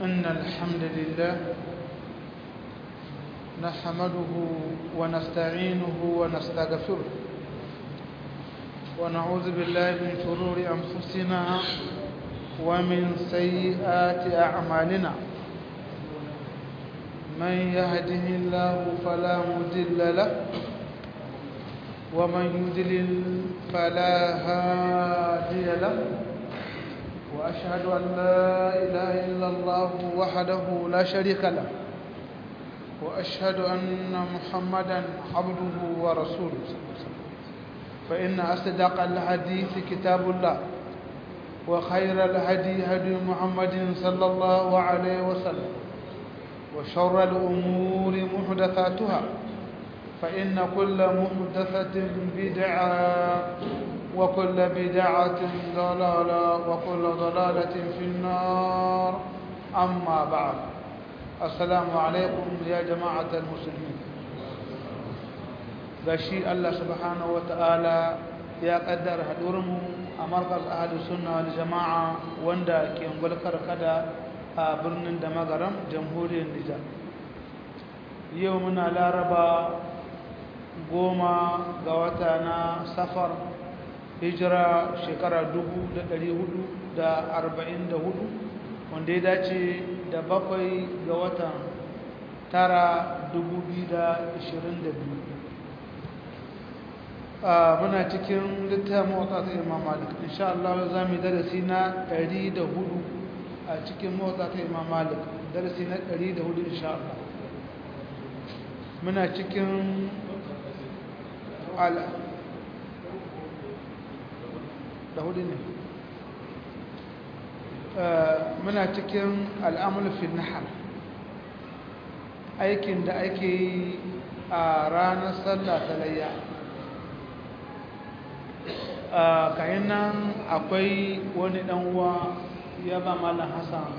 إن الحمد لله نحمده ونستعينه ونستغفره ونعوذ بالله من شرور أنفسنا ومن سيئات أعمالنا من يهده الله فلا مضل له ومن يضلل فلا هادي له وأشهد أن لا إله إلا الله وحده لا شريك له وأشهد أن محمدا عبده ورسوله فإن أصدق الحديث كتاب الله وخير الهدي هدي محمد صلى الله عليه وسلم وشر الأمور محدثاتها فإن كل محدثة بدعة وكل بدعة ضلالة وكل ضلالة في النار أما بعد السلام عليكم يا جماعة المسلمين gashi Allah subhanahu ta'ala ya kaddara haɗurinmu a markaz ahadu sunna wal jama'a wanda ke ngulkar kada a birnin da magaram jamhuriyar Nijar yau muna laraba goma ga wata na safar hijira shekara dubu da ɗari hudu da arba'in da hudu wanda ya dace da bakwai ga watan tara dubu biyu da ishirin da biyu muna cikin littafin motsa ta imam malik insha Allah za mu yi darasi na ɗari da hudu a cikin motsa ta imam malik darasi na ɗari da hudu insha Allah muna cikin ala da hudu ne muna cikin al'amul fi nahar aikin da ake yi a ranar sallah ta layya kayan nan akwai wani uwa ya ba malam hassan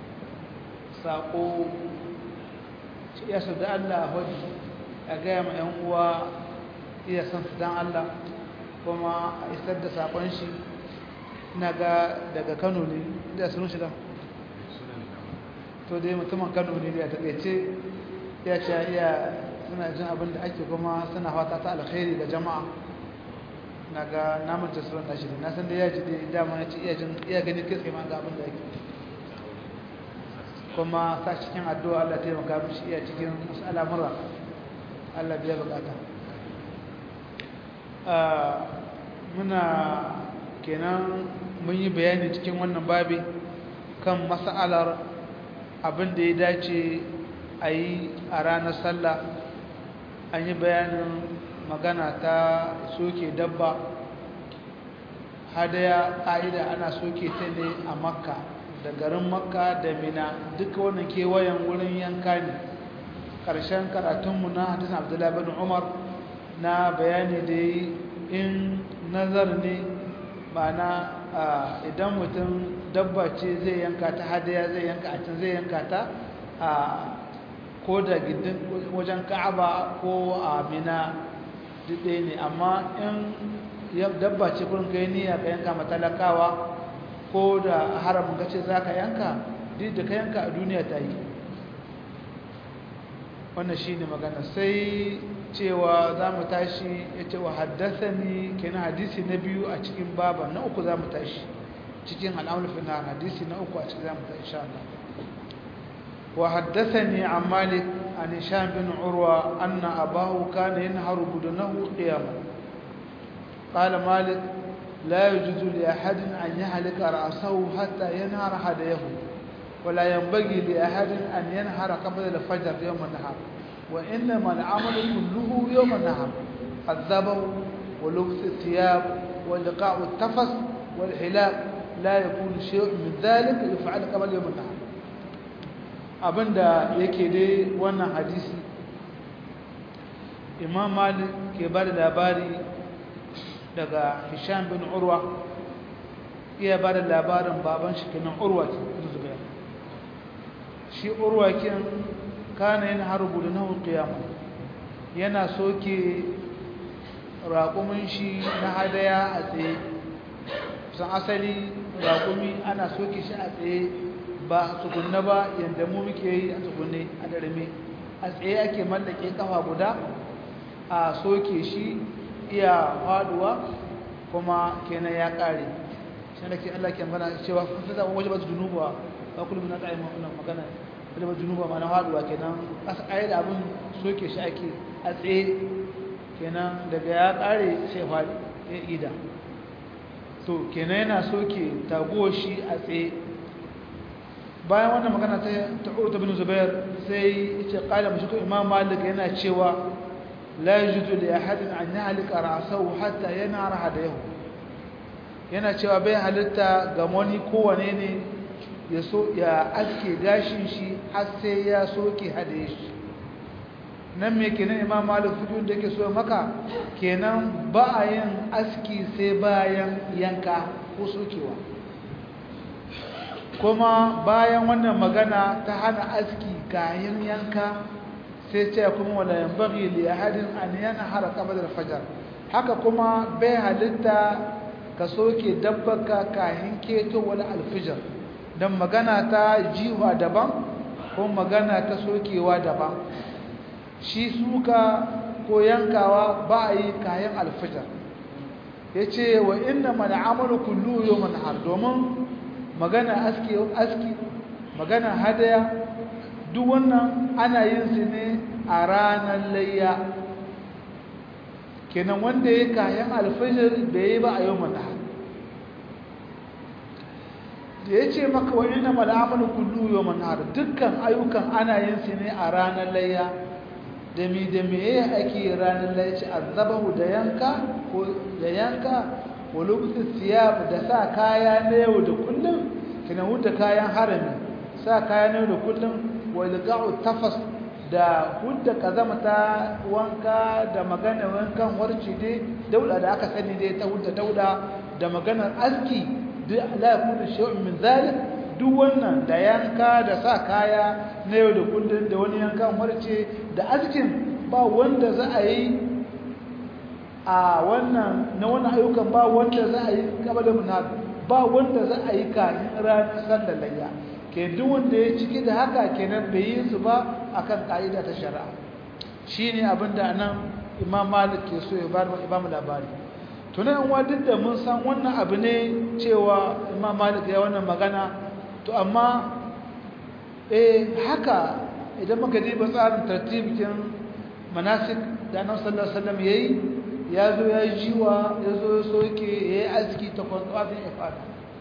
saƙo ya su da allah hudu a gaya ma 'yan uwa iya san su don allah kuma a isar da saƙon shi na ga daga kano ne da sun shiga to dai mutumin kano ne ya taɓaice ya ce iya suna jin abin da ake kuma suna fata ta alkhairi ga jama'a na ga namun tasirin nashi na san da ya ji da dama ya ce iya gani kitse ma ga abin da ake kuma sa cikin addu'a Allah taimaka mishi iya cikin wasu al'amura Allah biya bukata muna kenan mun yi bayani cikin wannan babi kan mas'alar abin da ya dace a yi a ranar sallah an yi bayanin magana ta soke dabba hadaya ƙa'ida ana soke ta ne a makka da garin makka da mina duka wannan kewayen wurin yanka ne ƙarshen karatunmu na hadisun abdullahi bin umar na bayani da yi in nazar ne ma'ana idan mutum dabba ce zai yanka ta hadaya zai yanka a can zai yanka ta a ko da gindin wajen ka'aba ko a mina duk ɗaya ne amma in dabba ce kurin kai niyya ka yanka matalakawa ko da haramun ka ce za ka yanka duk da ka yanka a duniya ta yi wannan shi ne magana sai cewa za mu tashi ya ce wa haddasa ni kenan hadisi na biyu a cikin baba na uku za mu tashi cikin al'amurfin na hadisi na uku a cikin za mu tashi sha Allah wa haddasa ni a malik an hisham bin urwa anna abahu kana yanharu budunahu qiyama qala malik la yajuzu li ahadin an yahlika ra'sahu hatta yanhara hadayahu ولا ينبغي لأحد أن ينهر قبل الفجر يوم النهار وإنما العمل كله يوم النهار الذبح ولبس الثياب ولقاء التفس والحلاق لا يكون شيء من ذلك يفعل قبل يوم النهار abinda yake dai wannan hadisi imam malik ke ba da labari daga hisham bin urwa iya ba da labarin baban shi kenan urwa zubair shi urwa kin kana yana harbu da nahu qiyama yana soke raƙumin shi na hadaya a tsaye san asali raƙumi ana soke shi a tsaye ba tsugunne ba yadda mu muke yi a tsugunne a darme a tsaye ake mallake kafa guda a soke shi iya faduwa kuma kenan ya kare shi da ke Allah ke magana cewa kun fi zaɓa waje ba su junuba ba kullum na tsaye wannan magana waje ba junuba ma na faduwa kenan asa ayi da abin soke shi ake a tsaye kenan daga ya kare sai faɗi ya ida to kenan yana soke taguwar shi a tsaye bayan wannan magana ta ta'uta bin zubair sai yace qala mushku imam malik yana cewa la yajuzu li ahadin an yahlika ra'sahu hatta yanara hadayahu yana cewa bai halitta ga wani kowane ne ya so ya aske gashin shi har sai ya soke hadaye shi nan me kenan imam malik fikin da yake so maka kenan ba a yin aski sai bayan yanka ko sokewa kuma bayan wannan magana ta hana aski kayan yanka sai ce kuma wala yanbaghi li ahadin an yanhara qabla al-fajr haka kuma bai halitta ka soke dabbaka kayan keto wala al-fajr dan magana ta jiwa daban ko magana ta sokewa daban shi suka ko yankawa ba a yi kayan al-fajr yace wa inna man amalu kullu yawmin har domin magana aski aski magana hadaya duk wannan ana yin su ne a ranar layya kenan wanda ya kayan alfajir bai yi ba a yau mana da ya ce maka wani na mal'amalu kullu yau mana dukkan ayyukan ana yin su ne a ranar layya da mi da me ake ranar layya ce azabahu da yanka ko da yanka walubtu siyab da sa kaya na yau da kullum kina huta kayan harami sa kaya na yau da kullum walga'u tafas da hudda kazama ta wanka da magana wankan warci dai dauda da aka sani dai ta hudda dauda da maganar aski la yakunu shay'un min zalik duk wannan da yanka da sa kaya na yau da kullum da wani yankan warce da askin ba wanda za a yi a wannan na wannan ayyukan ba wanda za a yi kabala munad ba wanda za a yi kafin ranar sallar layya ke duk wanda ya ciki da haka kenan bai yi su ba akan ka'ida ta shari'a shine abinda nan Imam Malik ke so ya bar Imam labari to nan wa duk da mun san wannan abu ne cewa Imam Malik ya wannan magana to amma eh haka idan muka diba tsarin tartibin manasik da Annabi sallallahu alaihi wasallam yayi ya zo ya yi jiwa ya zo ya soke ya yi aski ta kwanfafin ifada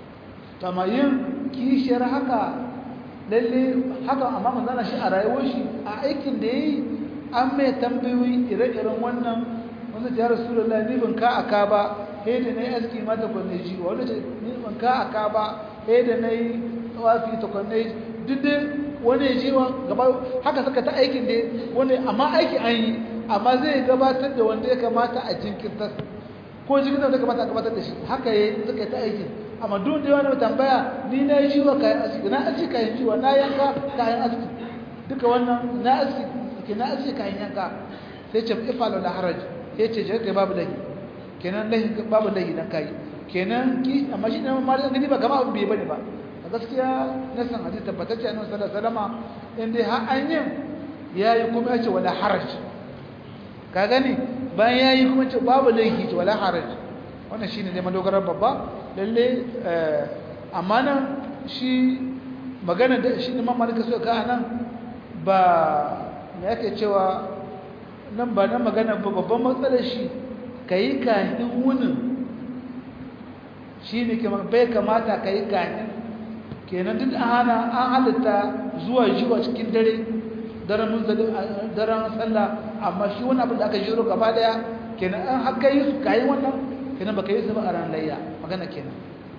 tamayin kishiyar haka lalle haka amma manzana shi a rayuwar shi a aikin da ya yi an mai tambayoyi ire-iren wannan wanda ta yara sura la ni ban ka aka ba he da na yi aski ma ta kwanne jiwa wanda ta ni ban ka aka ba he da na yi tsawafi ta kwanne duk da wani ya jiwa gaba haka suka ta aikin da wani amma aiki an yi amma zai gabatar da wanda ya kamata a jinkirtar ko jinkirtar da kamata a gabatar da shi haka ya suka ta aikin amma duk da wani tambaya ni na yi jiwa kayan aski na aski kayan jiwa na yanka kayan aski duka wannan na aski ke na aski kayan yanka sai ce ifalo la haraj sai ce je babu lahi kenan lahi babu lahi dan kai kenan ki amma shi ne ma da gani ba kama abin bai bane ba a gaskiya na san hadisi tabbatacce annabi sallallahu alaihi wasallam in dai har an yin yayi kuma ya ce wala haraj ka gani bayan ya yi kuma ce babu laifi ce wala haraj wannan shi ne ne madogarar babba lalle amma nan shi magana da shi ne mamalika so ka nan ba me yake cewa nan ba na magana ba babban matsalar shi ka yi kahin wunin shi ne bai kamata ka yi kahin kenan duk hana an halitta zuwa jiwa cikin dare daren munzalin daren sallah amma shi wani abin da aka jiro gaba daya kenan an haka yi su kayi wannan kenan baka yi su ba a ran layya magana kenan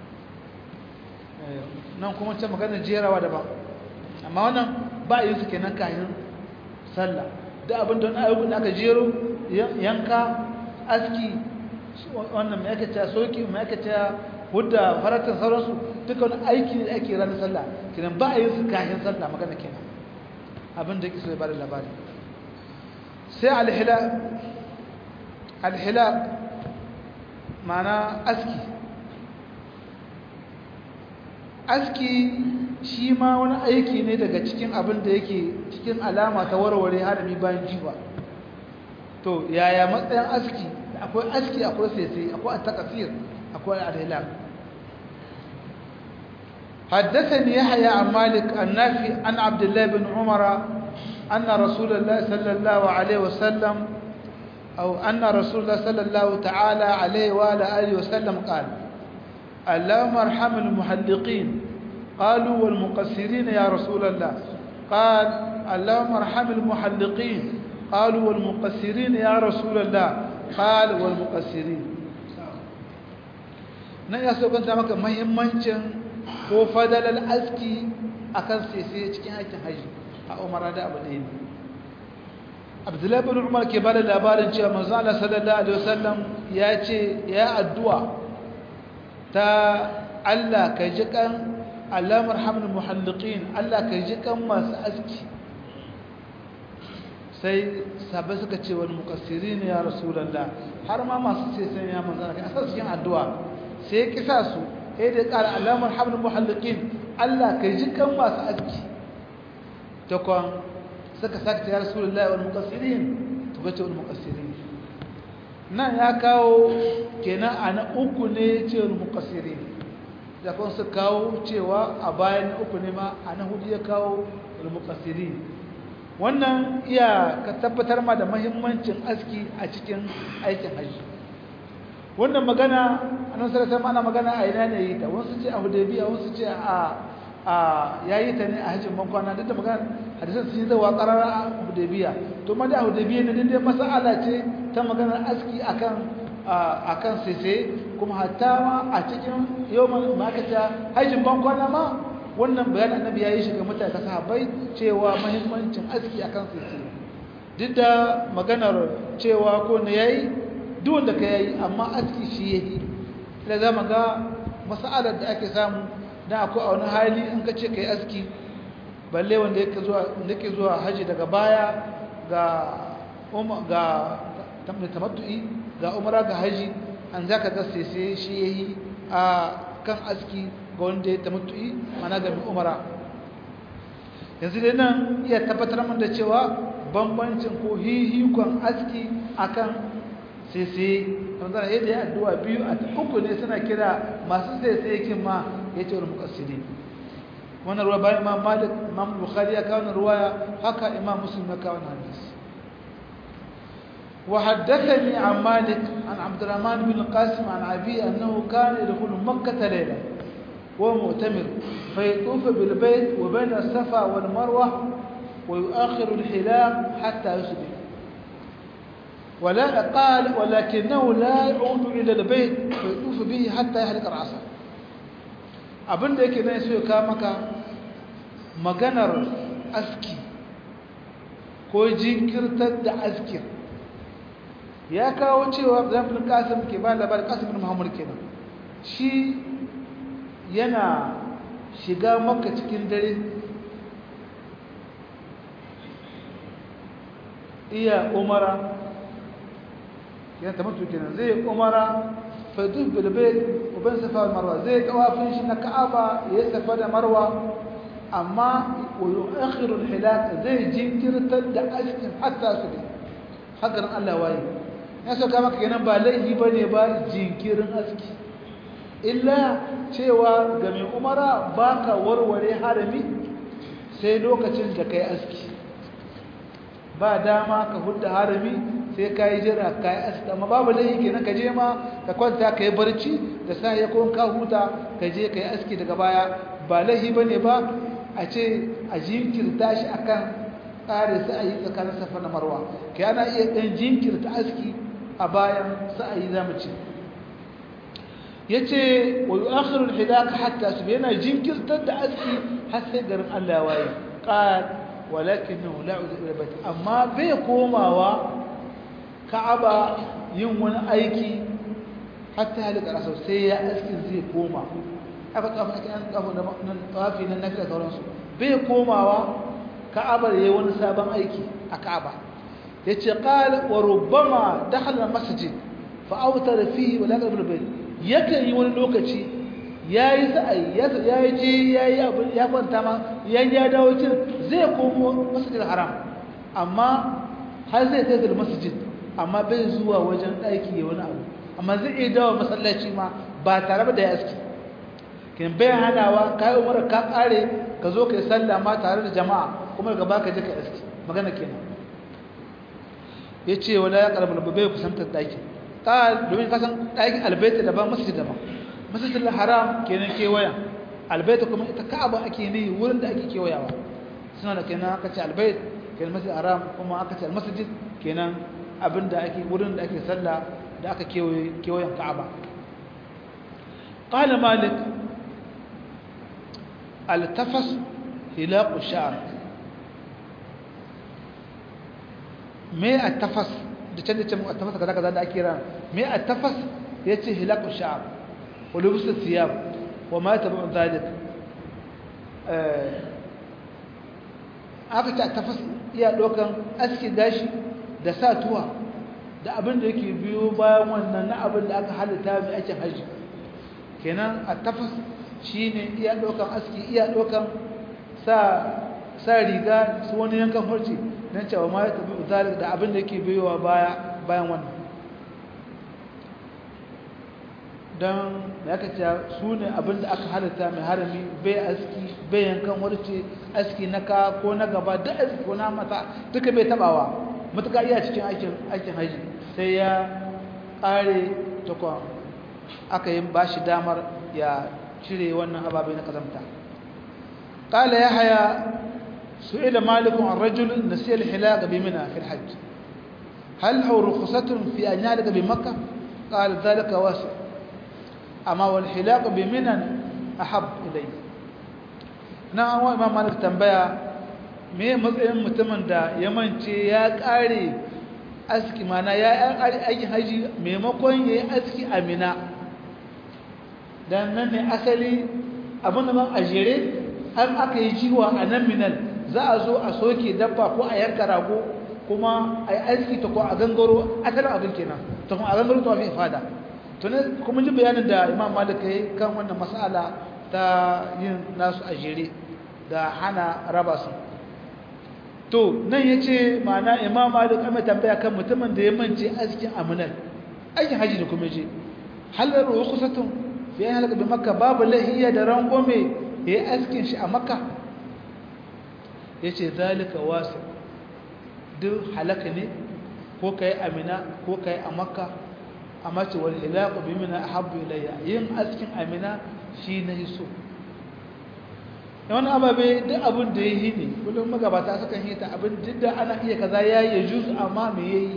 nan kuma ce magana jerawa daban amma wannan ba yi su kenan kayan sallah da abin da wani ayyukan da aka jero yanka aski wannan mai aka ta soki mai aka ta hudda faratin sauransu duka wani aiki da ake ranar sallah kenan ba a yi su kayan sallah magana kenan abin da kiso ya bada labari sai alhilaq alhilaq mana aski aski shi ma wani aiki ne daga cikin abin da yake cikin alama ta warware harami bayan jiwa to yaya matsayin aski akwai aski akwai sese akwai at-taqsir akwai al-hilal حدثني يحيى عن مالك النافي عن عبد الله بن عمر أن رسول الله صلى الله عليه وسلم أو أن رسول الله صلى الله تعالى عليه وعلى آله وسلم قال اللهم ارحم المحلقين قالوا والمقصرين يا رسول الله قال اللهم ارحم المحلقين قالوا والمقصرين يا رسول الله قال والمقصرين nan ya so kanta maka muhimmancin ko fadalar aski akan sese cikin aikin haji a umara da abu ɗaya ne abdullahi bin umar ke bada labarin cewa manzo Allah sallallahu alaihi wasallam ya ce ya addu'a ta Allah ka ji kan Allah marhamul muhalliqin Allah ka ji kan masu aski sai sabai suka ce wal muqassirin ya rasulullah har ma masu ce sai ya manzo Allah kai cikin addu'a sai ya kisa su sai da qala Allah marhamul muhalliqin Allah ka ji kan masu aski to kon suka sakta ya rasulullah wal muqassirin to bace wal muqassirin nan ya kawo kenan ana uku ne ce wal muqassirin da kun su kawo cewa a bayan uku ne ma ana hudu ya kawo wal muqassirin wannan iya ka tabbatar ma da muhimmancin aski a cikin aikin haji wannan magana annabi sallallahu alaihi ana magana a ina ne yi ta wasu ce a hudaybiya wasu ce a a yayi ta ne a hajjin bankwana duk da magana hadisan sun yi zawa qarara a hudaybiya to ma da hudaybiya ne dai mas'ala ce ta maganar aski akan akan sese kuma hatta ma a cikin yawman makata hajjin bankwana ma wannan bayanin annabi yayi shi ga mutane sahabbai cewa muhimmancin aski akan sese duk da maganar cewa ko ne yayi duk wanda ka yayi amma aski shi yayi da zama ga mas'alar da ake samu dan akwai a wani hali in ka ce kai aski balle wanda yake zuwa yake zuwa haji daga baya ga umma ga tamattu'i ga umra ga haji an zaka ga sai shi yayi a kan aski ga wanda ya tamattu'i mana ga umra yanzu dai nan iya tabbatar mun da cewa bambancin ko hihikon aski akan sai sai zana yadda ya addu'a biyu a uku ne suna kira masu sai sai yakin ma ya ce wani mukassiri wannan ruwa bayan imam malik imam bukhari ya kawo ruwaya haka imam muslim ya kawo hadis وحدثني عن مالك عن عبد الرحمن بن القاسم عن أبي أنه كان يدخل مكة ليلة وهو مؤتمر فيطوف بالبيت وبين الصفا والمروة ويؤخر الحلاق حتى يصبح ولا قال ولكنه لا يعود إلى البيت فيطوف به حتى يحلق رأسه abin da yake nan so ya kawo maka maganar aski ko jinkirtar da askin ya kawo cewa zafin kasim ke ba labar kasim bin muhammad kenan shi yana shiga maka cikin dare iya umara yana tamattu kenan zai umara faduf bil bayt wa bain safa wal marwa zai tawafin shi na ka'aba ya safa da marwa amma wa yu'akhiru al hilaq zai jinkirtar da askin hatta su bi hakan Allah waye ya saka maka kenan ba laifi bane ba jinkirin aski illa cewa ga mai umara baka warware harami sai lokacin da kai aski ba dama ka hudda harami sai ka yi jira ka yi aski amma babu laifi kenan ka je ma ka kwanta ka yi barci da sa ya kuma ka huta ka je ka yi aski daga baya ba laifi ba ne ba a ce a jinkirta shi akan tsare sa'ayi tsakanin safa na marwa ka yana iya ɗan jinkirta aski a bayan sa'ayi za mu ce ya ce wa yi akhirul hidaka hatta su yana jinkirtar da aski har sai garin allah waye ƙar walakin nan la'udu ila amma bai komawa ka'aba yin wani aiki hatta halika rasa sai ya askin zai koma aka tsafa ake an tsafa nan tsafi nan nafi da sauransu bai komawa ka'aba yayi wani sabon aiki a ka'aba yace qala wa rubbama dakhala masjid fa awtara fihi wa laqad bil bayt yakan yi wani lokaci ya yi sa'ayi ya yi ji ya yi abu ya kwanta ma yan ya dawo cin zai komo masjid haram amma har zai kai da masjid amma bai zuwa wajen ɗaki ya wani abu amma zai iya dawo masallaci ma ba tare da ya aski kin bai hanawa ka yi umar ka ƙare ka zo ka yi sallah ma tare da jama'a kuma daga baka je ka aski magana kenan ya ce wala ya ƙarfi bai kusantar ɗaki ta domin kasan ɗakin albaita daban masjid daban masjidil haram kenan kewaya albayt kuma ita ka'aba ake ne wurin da ake kewayawa suna da kenan aka ce albayt kenan masjid haram kuma aka ce almasjid kenan abinda ake wurin da ake sallah da aka kewaye kewayen ka'aba qala malik altafas hilaq sha'r me attafas da can da can attafas kaza kaza da ake ran me attafas yace hilaq sha'r ولبس الثياب وما تبع ذلك aka ta tafas iya dokan aski gashi da satuwa da abin da yake biyo bayan wannan na abin da aka halitta mai ake haji kenan a tafas shine iya dokan aski iya dokan sa sa riga su wani yankan farce don cewa ma ya tabi zalik da abin da yake biyowa baya bayan wannan don ya kaca su ne abinda aka halitta mai harami bai aski bai yankan warce aski na ka ko na gaba da aski ko na mata duka bai tabawa matuka iya cikin aikin haji sai ya kare takwa aka yi ba shi damar ya cire wannan ababai na kazamta ƙala ya haya su ila malikun an rajulun da siyar hilaga bi mina fil hajji hal hau rukusatun fi an yadda bi makka ƙala zalika wasu amma wal hilaq bi minan ahab ilay na an wa imam malik tambaya me matsayin mutumin da ya mance ya kare aski mana ya aikin haji maimakon yayi aski amina dan nan ne asali abin da ban ajere an aka yi jiwa a nan minal za a zo a soke dabba ko a yanka rago kuma a yi aski ta ko a gangaro asalin abin kenan ta kuma a gangaro ta fi fada tunan kuma ji bayanin da imam malik ya yi kan wannan mas'ala ta yin nasu a jere da hana raba su to nan ya ce ma'ana imam malik amma tambaya kan mutumin da ya mance askin aminal aikin haji da kuma je halar ruwa kusatun fiye halaka bi makka babu lahiya da rangome ya yi askin shi a makka ya ce zalika wasu duk halaka ne ko ka yi amina ko ka yi a makka amma ce wal hilaqu bi mina ahabbu ilayya yin askin amina shi na so yawan ababe duk abin da yayi ne kullum magabata sukan yi ta abin duk da ana iya kaza yayi ya juz amma me yayi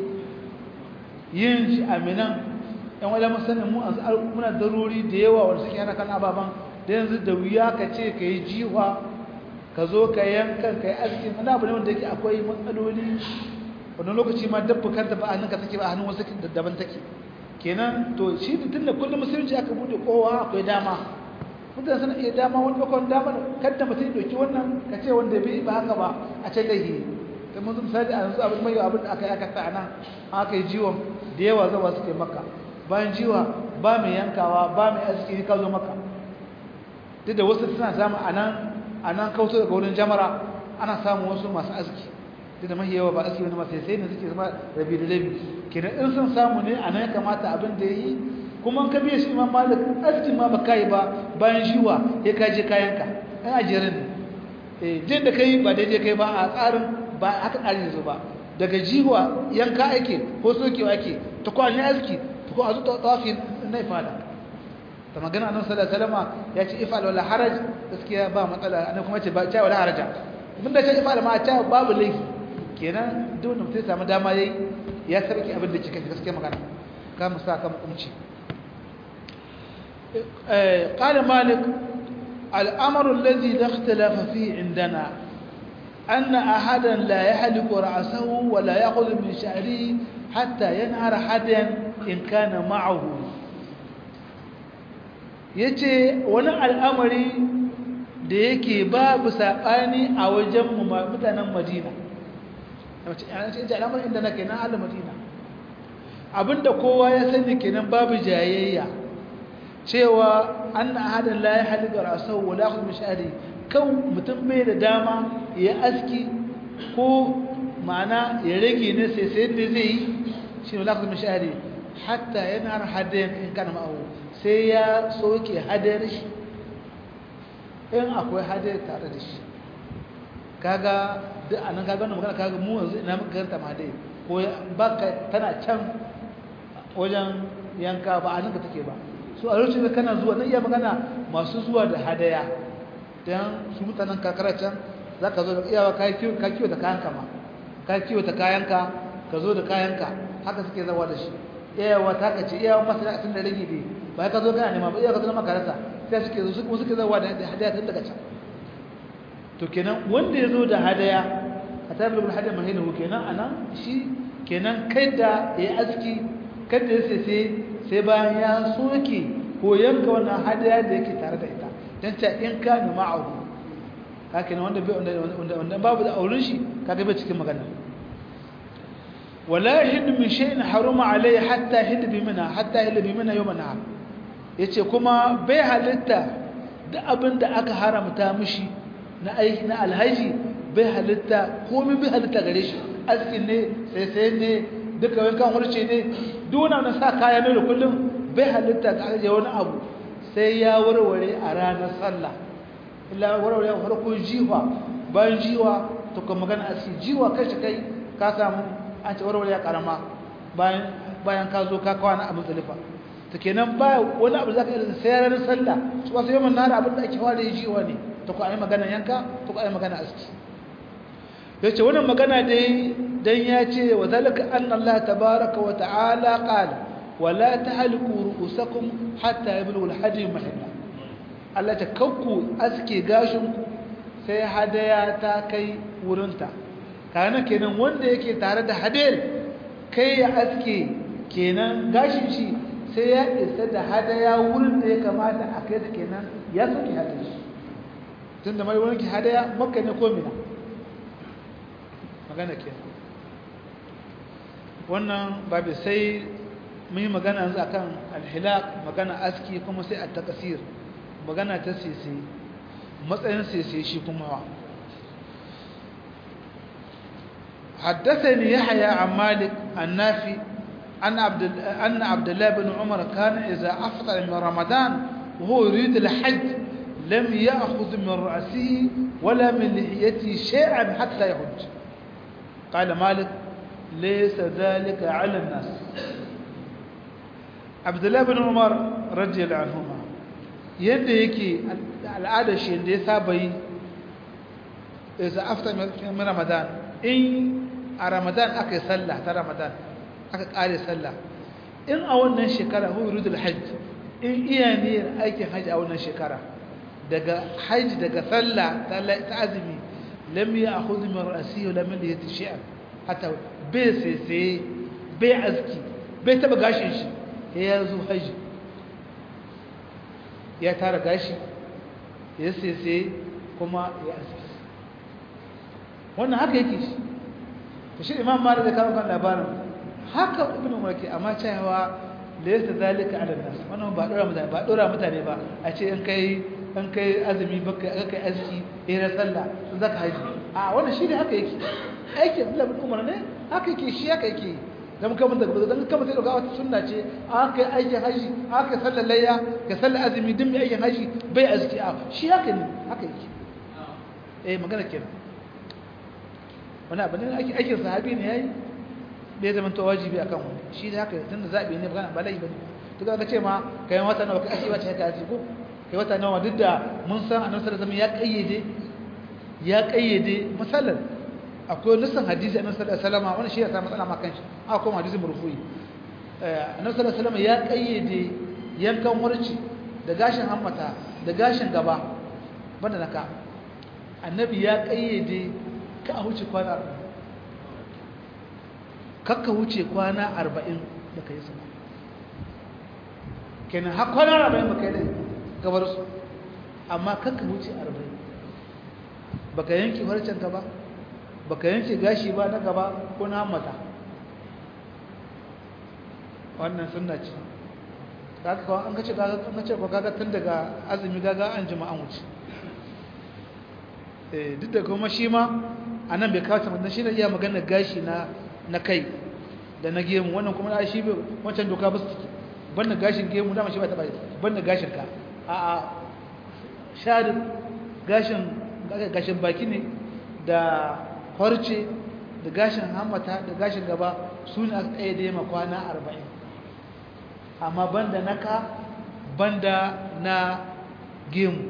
yin shi aminan yan wala musanin mu muna daruri da yawa wanda suke yana kan ababan da yanzu da wuya ka ce ka yi jiwa ka zo ka yankan ka yi askin wani abu ne wanda yake akwai matsaloli wani lokaci ma dabba kanta ba a hannunka take ba a hannun wasu daban take kenan to shi tun da kullum musulunci aka bude kowa akwai dama mutane suna iya dama wani bakon dama kadda mutum doki wannan ka ce wanda bai ba haka ba a ce lahi ta mun misali a yanzu abin mai abin da aka yi aka sa nan aka yi jiwon da yawa zawa suke maka bayan jiwa ba mai yankawa ba mai aski ka zo maka duk da wasu suna samu a nan a nan kautar daga wurin jamara ana samun wasu masu aski duk da mahi yawa ba aski wani masu sai ne suke zama rabi da rabi kenan in sun samu ne a nan ya kamata abin da ya yi kuma ka biya shi imam malik askin ma ba kai ba bayan shiwa ya kaje kayanka ɗan ajiyar ne eh jin da kai ba daidai kai ba a tsarin ba haka tsarin yanzu ba daga jiwa yanka ake ko sokewa ake ta kwanin aski ta kwa azu tawafi na ifada ta magana annabi sallallahu alaihi wasallam ya ce ifal wala haraj gaskiya ba matsala annabi kuma ce ba ta wala haraja mun da ce ifal ma ta babu laifi kenan duk wanda mutum ya samu dama yayi ya sarki abin da kike gaskiya magana ka mu sa ka hukunci قال مالك الأمر الذي لا اختلاف فيه عندنا أن أحدا لا يحلق رأسه ولا يأخذ من شعره حتى ينهر حدا إن كان معه yace wani al'amari da yake babu saɓani a wajen mutanen madina yace al'amarin inda na kenan ala madina abinda kowa ya sani kenan babu jayayya cewa an na hadin la ya haliga rasau wa lakhud mishari kan mutum bai da dama ya aski ko ma'ana ya rage ne sai sai da zai yi shi ne lakhud mishari hatta yana hadayan in kana ma'ahu sai ya soke hadayar shi in akwai hadayar tare da shi kaga duk anan kaga wannan magana kaga mu yanzu ina muka karanta ma dai ko ba ka tana can wajen yanka ba a ninka take ba su a lokacin da kana zuwa na iya magana masu zuwa da hadaya dan su mutanen kakara can za ka zo da iyawa ka kiwo da kayanka ma ka kiwo da kayanka ka zo da kayanka haka suke zawa da shi iyawa ta ka ce iyawa masu da tun da rage ne ba ka zo kana nema ba iyawa ka zo na makarasa sai suke zo suke zawa da hadaya tun daga can to kenan wanda ya zo da hadaya a tabi da hadaya mahina ko kenan anan shi kenan kai da ya aski kada ya sai sai bayan ya soke ko yanka wannan hadaya da yake tare da ita dan ta in ka ni ma'ahu ka kenan wanda bai wanda wanda babu da auren shi kaga bai cikin magana wala yahid min shay'in haruma alayhi hatta hid bi mina hatta hid bi mina yawm nahar yace kuma bai halitta da abin da aka haramta mishi na aiki na alhaji bai halitta komai bai halitta gare shi askin ne sai sai ne duka wankan wurce ne duna na sa kaya ne da kullum bai halitta ga aje wani abu sai ya warware a ranar sallah illa warware a farko jiwa bayan jiwa to kuma magana aski jiwa kai shi kai ka samu an ce warware ya karama bayan bayan ka zo ka kwana a mutsalifa to kenan ba wani abu zaka yi sai ranar sallah su wasu yawan nara abin da ake fara yi jiwa ne to ku ayi magana yanka to ku ayi magana aski yace wannan magana dai dan ya ce wa zalika anna Allah tabaaraka wa ta'ala qala wa la tahliku ru'usakum hatta yablugha al-hadi mahalla Allah ta kakku aske gashin ku sai hadaya ta kai wurinta kana kenan wanda yake tare da hadayar kai ya aske kenan gashin shi sai ya isa da hadaya wurin da ya kamata a kai ta kenan ya soke hadayar shi tunda mai wani hadaya makka ne ko mina magana ke wannan babu sai mun yi magana yanzu akan alhilak magana aski kuma sai a takasir magana ta sese matsayin sese shi kuma wa حدثني يحيى عن مالك النافي أن عبد أن عبد الله بن عمر كان إذا أفطر من رمضان وهو يريد الحج لم يأخذ من رأسه ولا من لحيته شيئا حتى يحج قال مالك ليس ذلك على الناس عبد الله بن عمر رضي الله عنهما yadda yake al'adar shi da ya saba yi isa after min ramadan in a ramadan aka yi sallah ta ramadan aka kare sallah in a wannan shekara hu yurudul hajj in iya niyyar aikin hajji a wannan shekara daga hajji daga sallah ta azumi lam ya akhudhu min ra'si wa lam yati shay'an hatta bai sai bai azki bai taba gashin shi ya zo haji ya tara gashi ya sai kuma ya azki wannan haka yake shi to shi imam malik da kawo kan labarin haka ibn umar ke amma cewa laysa zalika ala nas wannan ba dora mutane ba dora mutane ba a ce in kai in kai azumi baka kai azki eh sallah sun zaka haji a wannan shi ne haka yake aikin Abdullah bin Umar ne haka yake shi haka yake dan kuma da dan kuma sai dauka wata sunna ce aka yi aikin haji aka sallar layya ka sallar azumi din mai aikin haji bai azki a shi haka ne haka yake eh magana kenan wani abu ne ake aikin sahabi ne yayi bai zama to wajibi akan wani shi ne haka tunda zabi ne ba ba lai bane to ka ce ma kai wata nawa ka ashi wace ka ashi ko kai wata nawa duk da mun san annabi sallallahu alaihi wasallam ya kayyade ya kayyade misalan akwai nisan hadisi annabi sallallahu alaihi wasallam wannan shi ya sa matsala ma kanshi akwai hadisi murfu'i annabi sallallahu alaihi wasallam ya kayyade yankan warci da gashin hammata da gashin gaba banda naka annabi ya kayyade ka a wuce kwana 40 kakka wuce kwana 40 da kai sama kenan har kwana 40 baka yi da gabar su amma kakka wuce 40 baka yanki harcen ka ba baka yanke gashi ba na gaba ko na mata wannan sunna ce kaga kawai an kace kaga an kace ko kaga tun daga azumi kaga an jima an wuce eh duk da kuma shi ma anan bai kawo ta shi ne iya magana gashi na na kai da na gemu wannan kuma da shi wancan doka ba su banda gashin gemu dama shi ba ta bai banda gashin ka a a shari gashin gashin baki ne da farce da gashin hammata da gashin gaba su ne aka tsaye da yamma kwana arba'in amma banda naka banda na gemu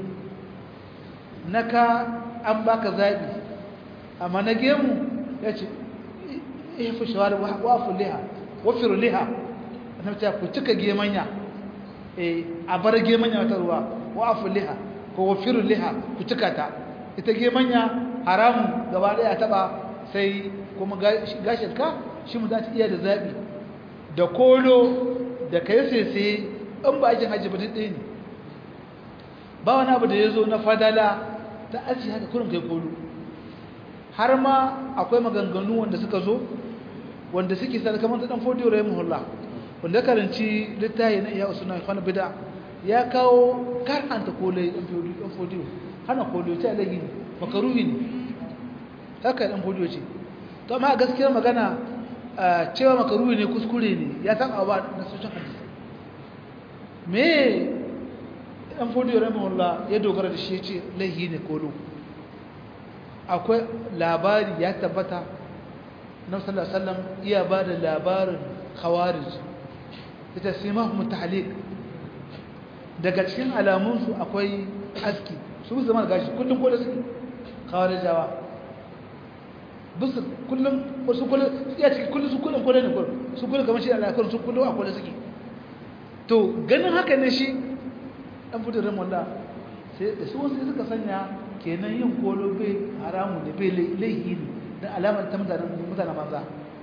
naka an baka zaɓi amma na gemu ya ce ifi shawar wafu liha wafiru liha na ta ku cika gemanya a bar gemanya wata ruwa wafu liha ko wafiru liha ku cika ta ita gemanya haramun gaba daya taba sai kuma gashin ka shi mu za ta iya da zaɓi da kolo da kai sese in ba aikin hajji ba ɗaya ne ba wani abu da ya zo na fadala ta aji haka kurin kai kolo har ma akwai maganganu wanda suka zo wanda suke sa kamar ta dan fodiyo rahimu hullah wanda karanci littafi na iya usuna kwana bida ya kawo karanta kolai dan fodiyo hana kolo ta lagi ne makaruhi ne haka dan fodiyo ce to amma gaskiyar magana cewa makaruhi ne kuskure ne ya saba ba na soshin hadisi me dan fodiyo rahimahullah ya dogara da shi ya ce laihi ne kolo akwai labari ya tabbata na sallallahu alaihi wasallam iya ba da labarin khawarij ita simahum tahliq daga cikin alamunsu akwai aski su zama gashi kullum kolo suke khawarijawa bisu kullum wasu kullum ya cikin kullum su kullum kolo ne kullum su kullum kamar shi Allah kullum su kullum a kolo suke to ganin haka ne shi dan fitar da wallah sai da su wasu suka sanya kenan yin kolo bai haramu ne bai laihi ne da alamar ta mutanen mutanen manza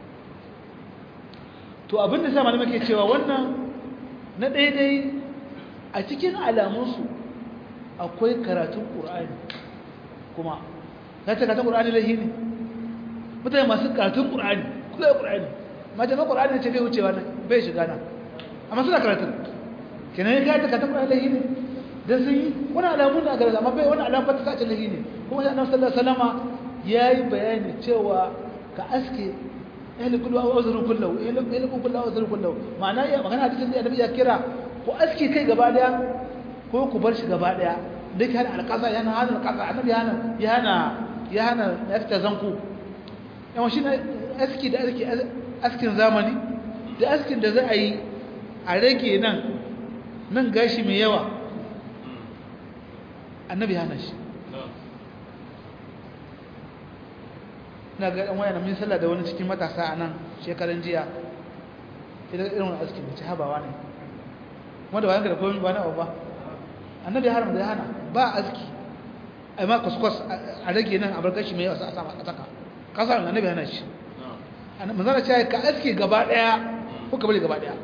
to abin da sa malamai ke cewa wannan na daidai a cikin alamunsu akwai karatun ƙur'ani kuma ya ce karatun ƙur'ani laihi ne mutane masu karatun ƙur'ani kula ƙur'ani mace ma ƙur'ani ce bai wucewa bai shiga nan amma suna karatun kenan ya gata karatun ƙur'ani laihi ne da sun yi wani alamun da garza amma bai wani alamun fata sace lahi ne kuma sai annabi sallallahu alaihi wasallama yayi bayani cewa ka aske ehli kullu wa uzru kullu ehli kullu wa uzru kullu ma'ana ya magana hadisin da annabi ya kira ko aske kai gaba daya ko ku bar shi gaba daya duk hana alqasa yana hana alqasa annabi yana yana yana yafta zanku yawan shi aski da aski askin zamani da askin da za a yi a rage nan nan gashi mai yawa annabi hana shi na ga ɗan wayan min sallah da wani cikin matasa a nan shekaran jiya idan irin wani askin da ci habawa ne wanda bayan da komai ba na ba annabi haram da ya hana ba aski ai ma kuskus a rage nan a bar gashi mai yawa a sama a saka kasar annabi hana shi manzana ce ka aski gaba ɗaya ko ka bari gaba ɗaya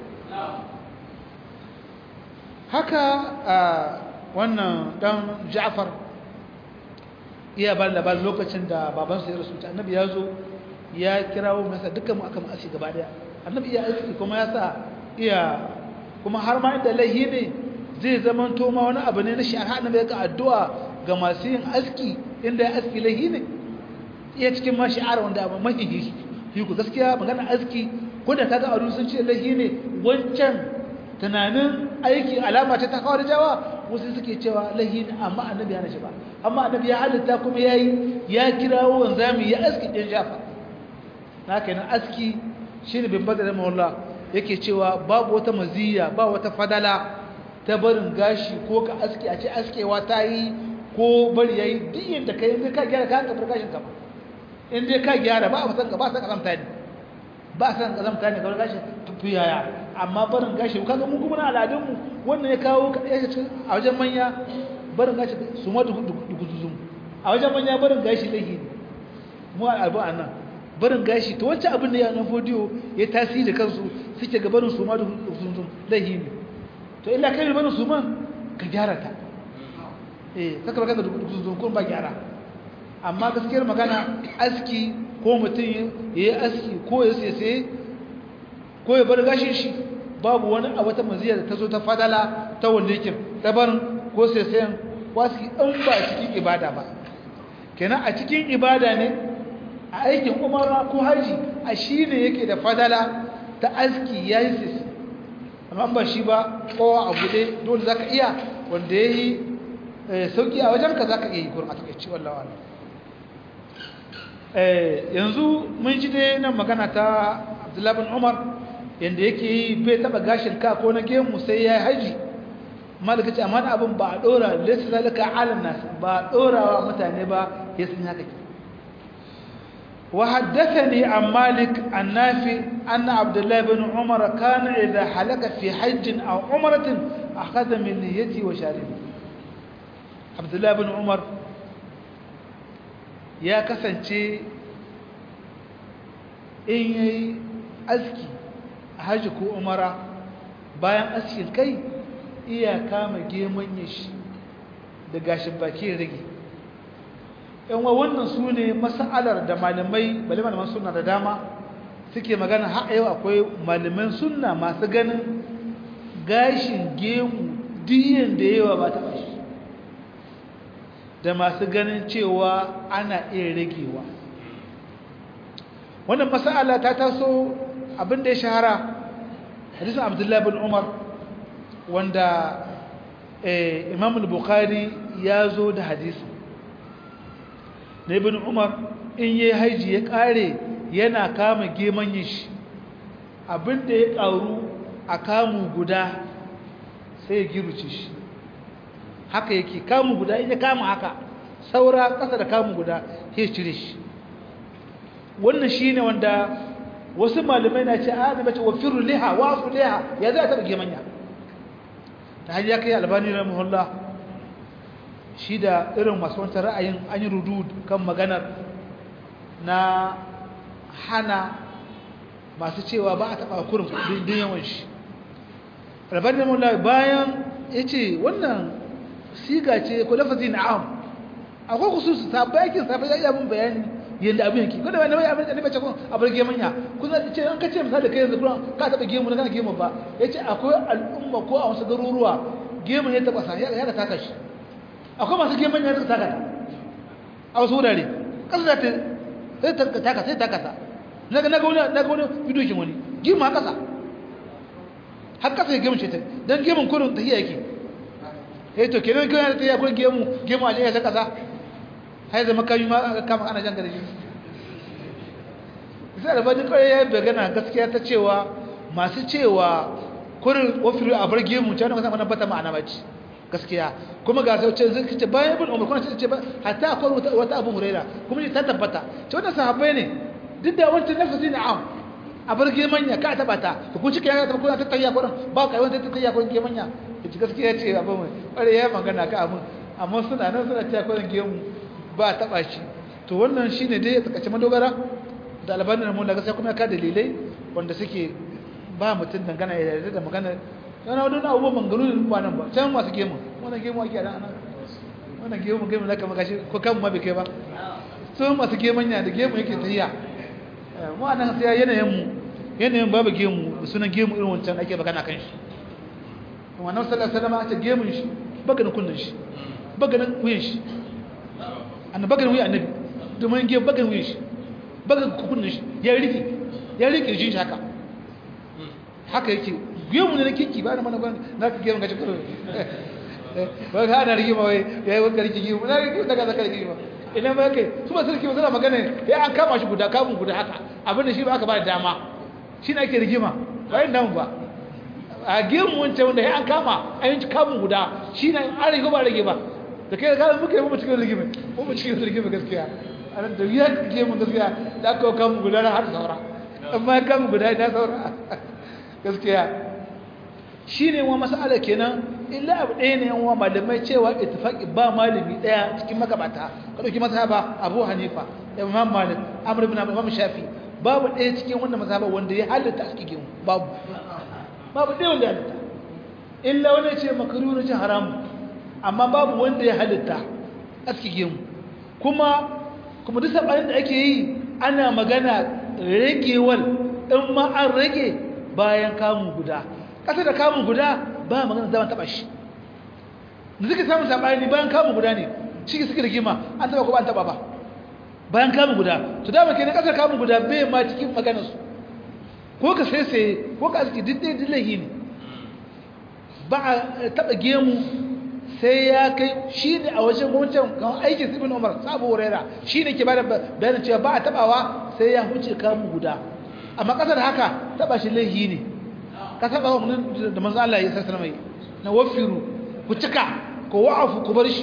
haka wannan dan Ja'far iya ba labarin lokacin da babansa ya rasu annabi ya zo ya kirawo masa dukkan mu aka ma'ashi gaba daya annabi iya aiki kuma ya sa iya kuma har ma inda laihi ne zai zama to ma wani abu ne na shari'a annabi ya ka addu'a ga masu yin aski inda ya aski laihi ne iya cikin ma shi'ar wanda abu mahi yi ku gaskiya magana aski ko da kaga adu sun ce laihi ne wancan tunanin aiki alama ce ta kawar jawa wasu suke cewa lahin amma annabi ya nashi ba amma annabi ya halitta kuma yayi ya kirawo wanzami ya aski din jafa na kenan aski shine bin badar mawalla yake cewa babu wata maziya ba wata fadala ta barin gashi ko ka aski a ce askewa ta yi ko bari yayi duk yadda kai in ka gyara ka ka gashin ka ba in dai ka gyara ba a san ka ba san kazamta ne ba san kazamta ne kawai gashi tufiyaya amma barin gashi kaga mu kuma na al'adun mu wannan ya kawo ya ce a wajen manya barin gashi su ma duguzuzum a wajen manya barin gashi lahi ne mu al'adu a nan barin gashi to wancan abin da ya nan fodiyo ya tasiri da kansu suke ga barin su ma duguzuzum lahi ne to illa kai barin su ma ka gyara ta eh kaka baka da duguzuzum kun ba gyara amma gaskiyar magana aski ko mutum ya yi aski ko ya sai ko ya bar gashin shi babu wani a wata maziya da ta zo ta fadala ta wanda yake dabarin ko sai sayan wasu in ba cikin ibada ba kenan a cikin ibada ne a aikin umara ko haji a shi ne yake da fadala ta aski ya yi sisi amma ba shi ba kowa a buɗe dole za ka iya wanda ya yi sauƙi a wajenka za ka iya yi gurin a takaici wallawa yanzu mun ji dai nan magana ta abdullabin umar yadda yake yi bai taɓa gashin ka ko na gemu sai ya yi haji malaka ce amma abin ba a ɗora lissa zalika alin nasu ba a ɗorawa mutane ba ya sun haka ke وحدثني عن مالك النافي أن عبد الله بن عمر كان إذا حلق في حج أو عمرة أخذ من نيته وشاربه عبد الله بن عمر يا كسنتي إن أزكي حج كو عمرة bayan askin kai iya kama geman shi da gashin baki rage yan wa wannan su ne mas'alar da malamai bale malaman sunna da dama suke magana har yau akwai malaman sunna masu ganin gashin gemu diyan da yawa ba ta bashi da masu ganin cewa ana iya ragewa wannan mas'ala ta taso abin da ya shahara hadisin abdullahi bin umar wanda imam al-bukhari ya zo da hadisin na ibn umar in yi haiji ya kare yana kama gemanyin shi abinda ya karu a kamu guda sai ya giruce shi haka yake kamu guda in ya kama haka saura ƙasa da kamu guda ya cire shi wannan shi ne wanda wasu malamai na ce a mace wa firu liha wa su liha ya za a taɓa gemanya ta hanyar kai albani na muhullah shi da irin masu wancan ra'ayin an yi rudu kan maganar na hana masu cewa ba a taɓa kurin din yawan shi rabar da mula bayan ya ce wannan siga ce ko lafazi na am akwai kusursu ta bayakin safe ya iya mun bayani yadda abin yake ko da wani abin da bace kun a bar gemanya kun ce an kace misali kai yanzu kuma ka taɓa gemu na kana gemu ba ya ce akwai al'umma ko a wasu garuruwa gemu ya taɓa sa ya ka taka shi akwai masu geman ya taka ta a wasu wurare ƙasa za ta sai taka sai taka ta na ga wani na ga wani bidiyo kin wani gemu a ƙasa har ƙasa ya gemu ce ta don gemun kurin ta yake eh to kenan kenan ta yi akwai gemu gemu a jiya ta ƙasa hai zama kayi ma kama ana jan gare shi sai da bani kawai ya bagana gaskiya ta cewa masu cewa kurin ofiru a bar gemu ta wani kasan bata ma'ana bace gaskiya kuma ga sauce zai ce bayan ibn umar kuma ce ba hatta akwai wata abu huraira kuma ta tabbata ce wannan sahabbai ne duk da wancan nafsi ne am a bar gemanya ka taba ta to kun cike ya taba kuna ta tayya kurin ba kai wanda ta tayya kurin gemanya ce gaskiya ce abu mai kware ya magana ka abun amma suna nan suna ta kurin gemu ba taba shi to wannan shine dai ya takace madogara da albanin mun daga sai kuma ka dalilai wanda suke ba mutum dangana ya yarda da magana yana wadda abubuwan mangarurin kwanan ba can masu gemu wannan gemu ake nan anan wannan gemu gemu na kama gashi ko kan ma bai kai ba sun masu gemanya da gemu yake tafiya mu anan sai yanayin mu yanayin babu gemu da sunan gemu irin wancan ake magana kan shi wannan sallallahu alaihi wasallam ake gemun shi baganin kullun shi baganin wuyan shi annabi baganin wuyan annabi domin gemu baganin wuyan shi baganin kullun shi ya rike ya rike shi haka haka yake gemu ne na kinki ba na mana ban na ka gemu gaci kuro ba ka ana rigima wai ya yi wanka rike gemu na rike daga zaka rigima ina ba kai su ba sarki suna magana ya an kama shi guda kamun guda haka abin da shi ba aka ba da dama shi ne ake rigima ba yin damu ba a gemu wancan wanda ya an kama a yin kamun guda shi ne an rage ba rage ba da kai ka muka yi mu cikin rigima mu cikin rigima gaskiya a nan da ya gemu gaskiya da aka kamun guda na har saura amma kamun guda na saura gaskiya shi ne wa masala kenan illa abu ɗaya ne wa malamai cewa ittifaqi ba malami ɗaya cikin magabata ka ɗauki mazhaba abu hanifa imam malik amr ibn imam shafi babu ɗaya cikin wannan mazhaba wanda ya halitta a cikin babu babu ɗaya wanda ya halitta illa wani ce makaru na ce haramu amma babu wanda ya halitta a cikin kuma kuma duk sabanin da ake yi ana magana ragewal in ma an rage bayan kamun guda ƙasa da kamun guda ba magana zaman taɓa shi da suke samun saɓani bayan kamun guda ne shi suke rigima an taɓa ko ba an taɓa ba bayan kamun guda to dama kenan ƙasar kamun guda bai ma cikin maganarsu ko ka sai sai ko ka aski duk ɗaya dillahi ne ba a taɓa gemu sai ya kai shi ne a wajen wancan kan aikin sibin umar sabu wurera shi ne ke bada bayanin cewa ba a taɓawa sai ya huce kamun guda amma ƙasar haka taɓa shi laihi ne ka taɓa wa da manzo Allah ya sassana mai na wafiru ku cika ku wa'afu ku bar shi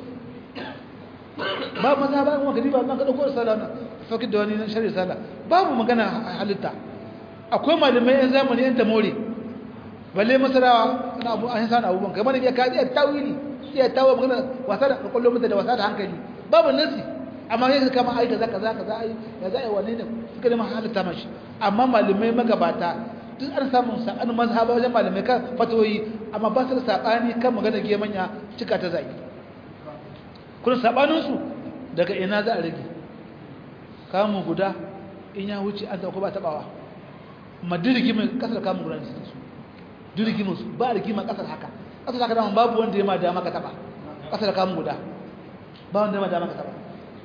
ba maza ba kuma gari ba nan ka dauko sallah na fakir da wani nan shari'a sallah babu magana halitta akwai malamai yan zamani yan tamore balle masarawa na abu an san abubuwan kamar ne ya ka iya tawili iya tawo magana wasa da kullum mutum da wasa da hankali babu nasi amma kai kama ai kaza kaza kaza ai ya za ai wane ne suka da halitta mashi amma malamai magabata duk an samu sa'an mazhaba wajen malamai kan fatoyi amma ba su da sabani kan magana gemanya cika ta zai kun sabaninsu daga ina za a rage kamun guda in ya wuce an ko ba tabawa amma dirigimin kasar kamun guda ne su dirigimin su ba rigimin kasar haka kasar haka dama babu wanda ya ma dama ka taba kasar kamun guda ba wanda ya ma dama ka taba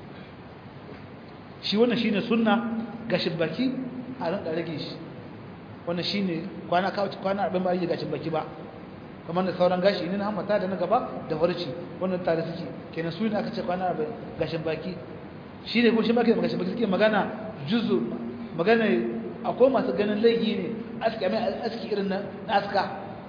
shi wannan shine sunna gashin baki a ran rage shi wannan shine kwana kwana 40 ba yi gashin baki ba kamar da sauran gashi ne na hamata da na gaba da farci wannan tare suke kenan su ne aka ce kwana arba'in gashin baki shi ne ko shi baki gashin baki suke magana juzu magana akwai masu ganin laifi ne aski mai aski irin na aska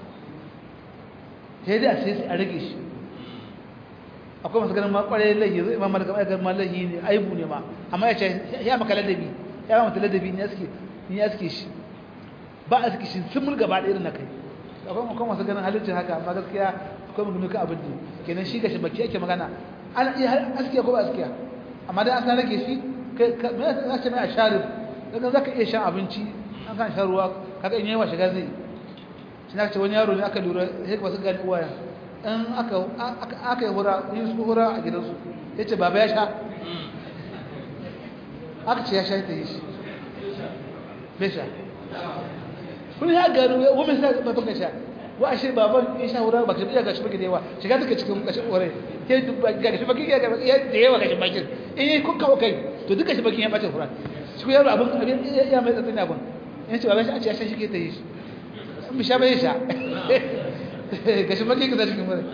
sai dai a sai a rage shi akwai masu ganin ma kwarai laifi zai ma malaka mai ganin ma laifi ne aibu ne ma amma ya ce ya maka ladabi ya ba mata ladabi ne aski ni aski shi ba aski shi sun mulga ba da irin na kai akwai makon masu ganin halittar haka amma gaskiya akwai magana ka abin ne kenan shi gashi baki ake magana ana iya askiya ko ba askiya amma dai an san rage shi me ya ce mai a sharif daga za ka iya shan abinci an kan shan ruwa kaga in yawa shiga zai shi na ce wani yaro ne aka lura sai ba su gani uwaya in aka yi hura yin su hura a gidansu ya ce baba ya sha aka ce ya sha ta yi shi bai sha kun ya gano wani sa ba baka sha wa ashe baban in sha hura baka iya gashi baki da yawa shiga take cikin kashin ore ke gashi baki ya da yawa gashi baki in yi kun kawo kai to duka shi baki ya bace hura shi yaro abin abin ya mai tsatsin abin in ce baban shi a ce ya sha shi ke ta yi shi in bi sha bai sha gashi baki ka cikin ore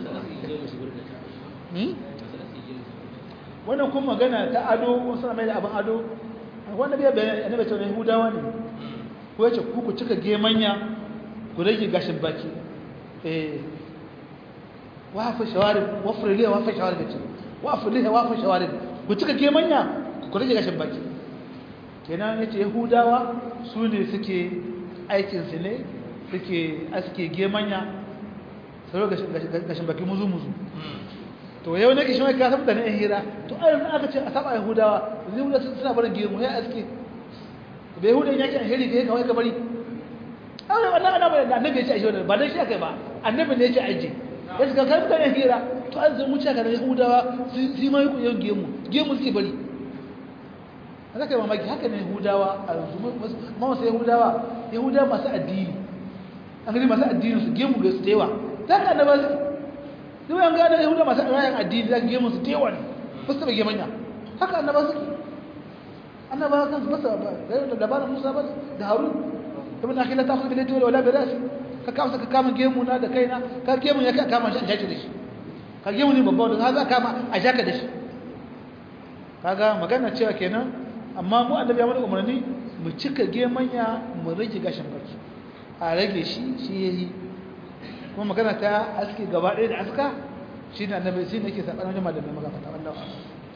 wannan kuma magana ta ado wasu mai da abin ado wanda bai bayan annabi ce ne hudawa ne ko yace ku ku cika gemanya ku rage gashin baki eh wafa shawarib wafra liya wafa shawarib ce wafa liya wafa shawarib ku cika gemanya ku rage gashin baki kenan yace yahudawa su ne suke aikin su ne suke aske gemanya sai gashin baki muzu muzu to yau ne kishi mai ka san da ne hira to ayyukan aka ce a saba yahudawa zai suna barin gemu ya aske bai hudu ya ce alheri kai kawai ka bari aure wannan annabi da annabi ya ce aje ba dan shi akai ba annabi ne ya ce aje ya ce kai mutane hira to an zan wuce ka da yahudawa su ma yi yin gemu gemu suke bari haka kai mamaki haka ne yahudawa a ma wasu yahudawa yahudawa masu addini an gani masu addini su gemu ga su da yawa ta ka annaba su duk an gane yahudawa masu rayan addini za ka gemu su da yawa ne ba su taɓa gemanya haka annaba su annabawa kan su masa da labarin Musa ba da Harun ibn akhi la ta'khudh bi yadi wala bi ra'si ka kama ka kama gemu na da kaina ka gemu ya ka kama shi a jaki da shi ka gemu ne babba da za kama a jaka da shi kaga magana cewa kenan amma mu annabi ya mana umarni mu cika gemanya mu rage gashin baki a rage shi shi yayi kuma magana ta aski gaba ɗaya da aska shi ne annabi shi ne yake sabanin jama'a da magana ta wallahi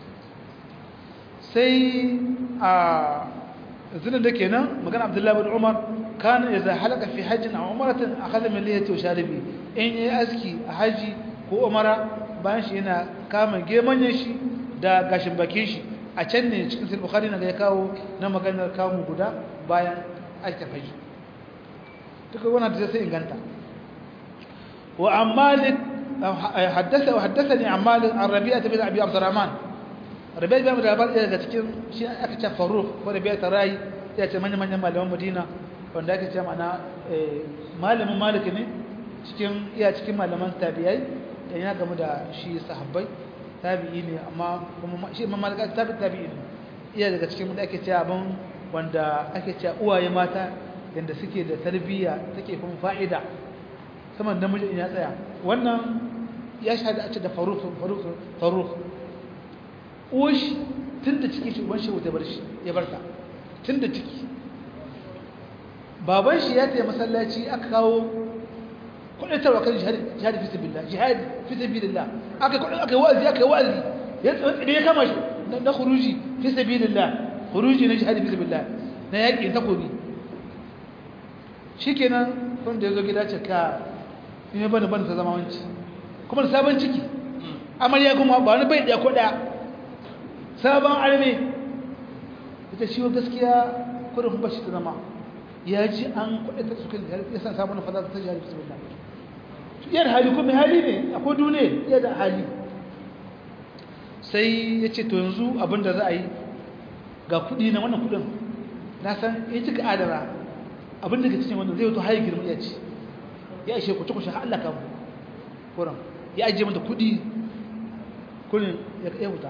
sai a zinin da kenan magana abdullahi bin umar kana idza halaka fi hajjin aw umratin akhadha min lihiyati wa sharibi in yi aski a haji ko umara bayan shi yana kama gemanyen shi da gashin bakin shi a can ne cikin sahih bukhari na ya kawo na maganar kamu guda bayan aikin haji duka wannan da sai inganta wa ammalik حدث وحدثني عن مالك عن ربيعة بن أبي عبد الرحمن rabai bai da labar daga cikin shi aka ce faruk ko rabai ta rai ya ce manyan manyan malaman madina wanda ake cewa mana malamin maliki ne cikin iya cikin malaman tabi'ai da yana game da shi sahabbai tabi'i ne amma kuma shi imam malika tabi tabi'i ne iya daga cikin da ake cewa abin wanda ake cewa uwaye mata yanda suke da tarbiyya take kuma fa'ida saman namiji ya tsaya wannan ya shahada a ce da faruk faruk faruk uwashi tun da ciki shi shi wuta bar shi ya barta tun da ciki baban shi ya taya masallaci aka kawo kudatarwa kan jihadi fi sabilillah jihadi fi sabilillah aka kudin aka wa'azi aka wa'azi ya tsire ya kama shi na khuruji fi sabilillah khuruji na jihadi fi sabilillah na yaki takobi shikenan kun da yazo gida ce ka ne bana bana ta zama wanci kuma sabon ciki amarya kuma ba wani bai da koda sabon arme ita shi gaskiya kurin bashi ta zama ya ji an kwaɗe ta sukan ya san sabon fada ta jihar bismillah yar hali kuma hali ne akwai duniya ya da hali sai ya ce to yanzu abinda za a yi ga kuɗi na wannan kuɗin na san ya cika adara abinda ka cikin wannan zai wato haye girma ya ci ya ishe ku cikushe har Allah ka kuran ya ajiye mata kuɗi kullum ya wuta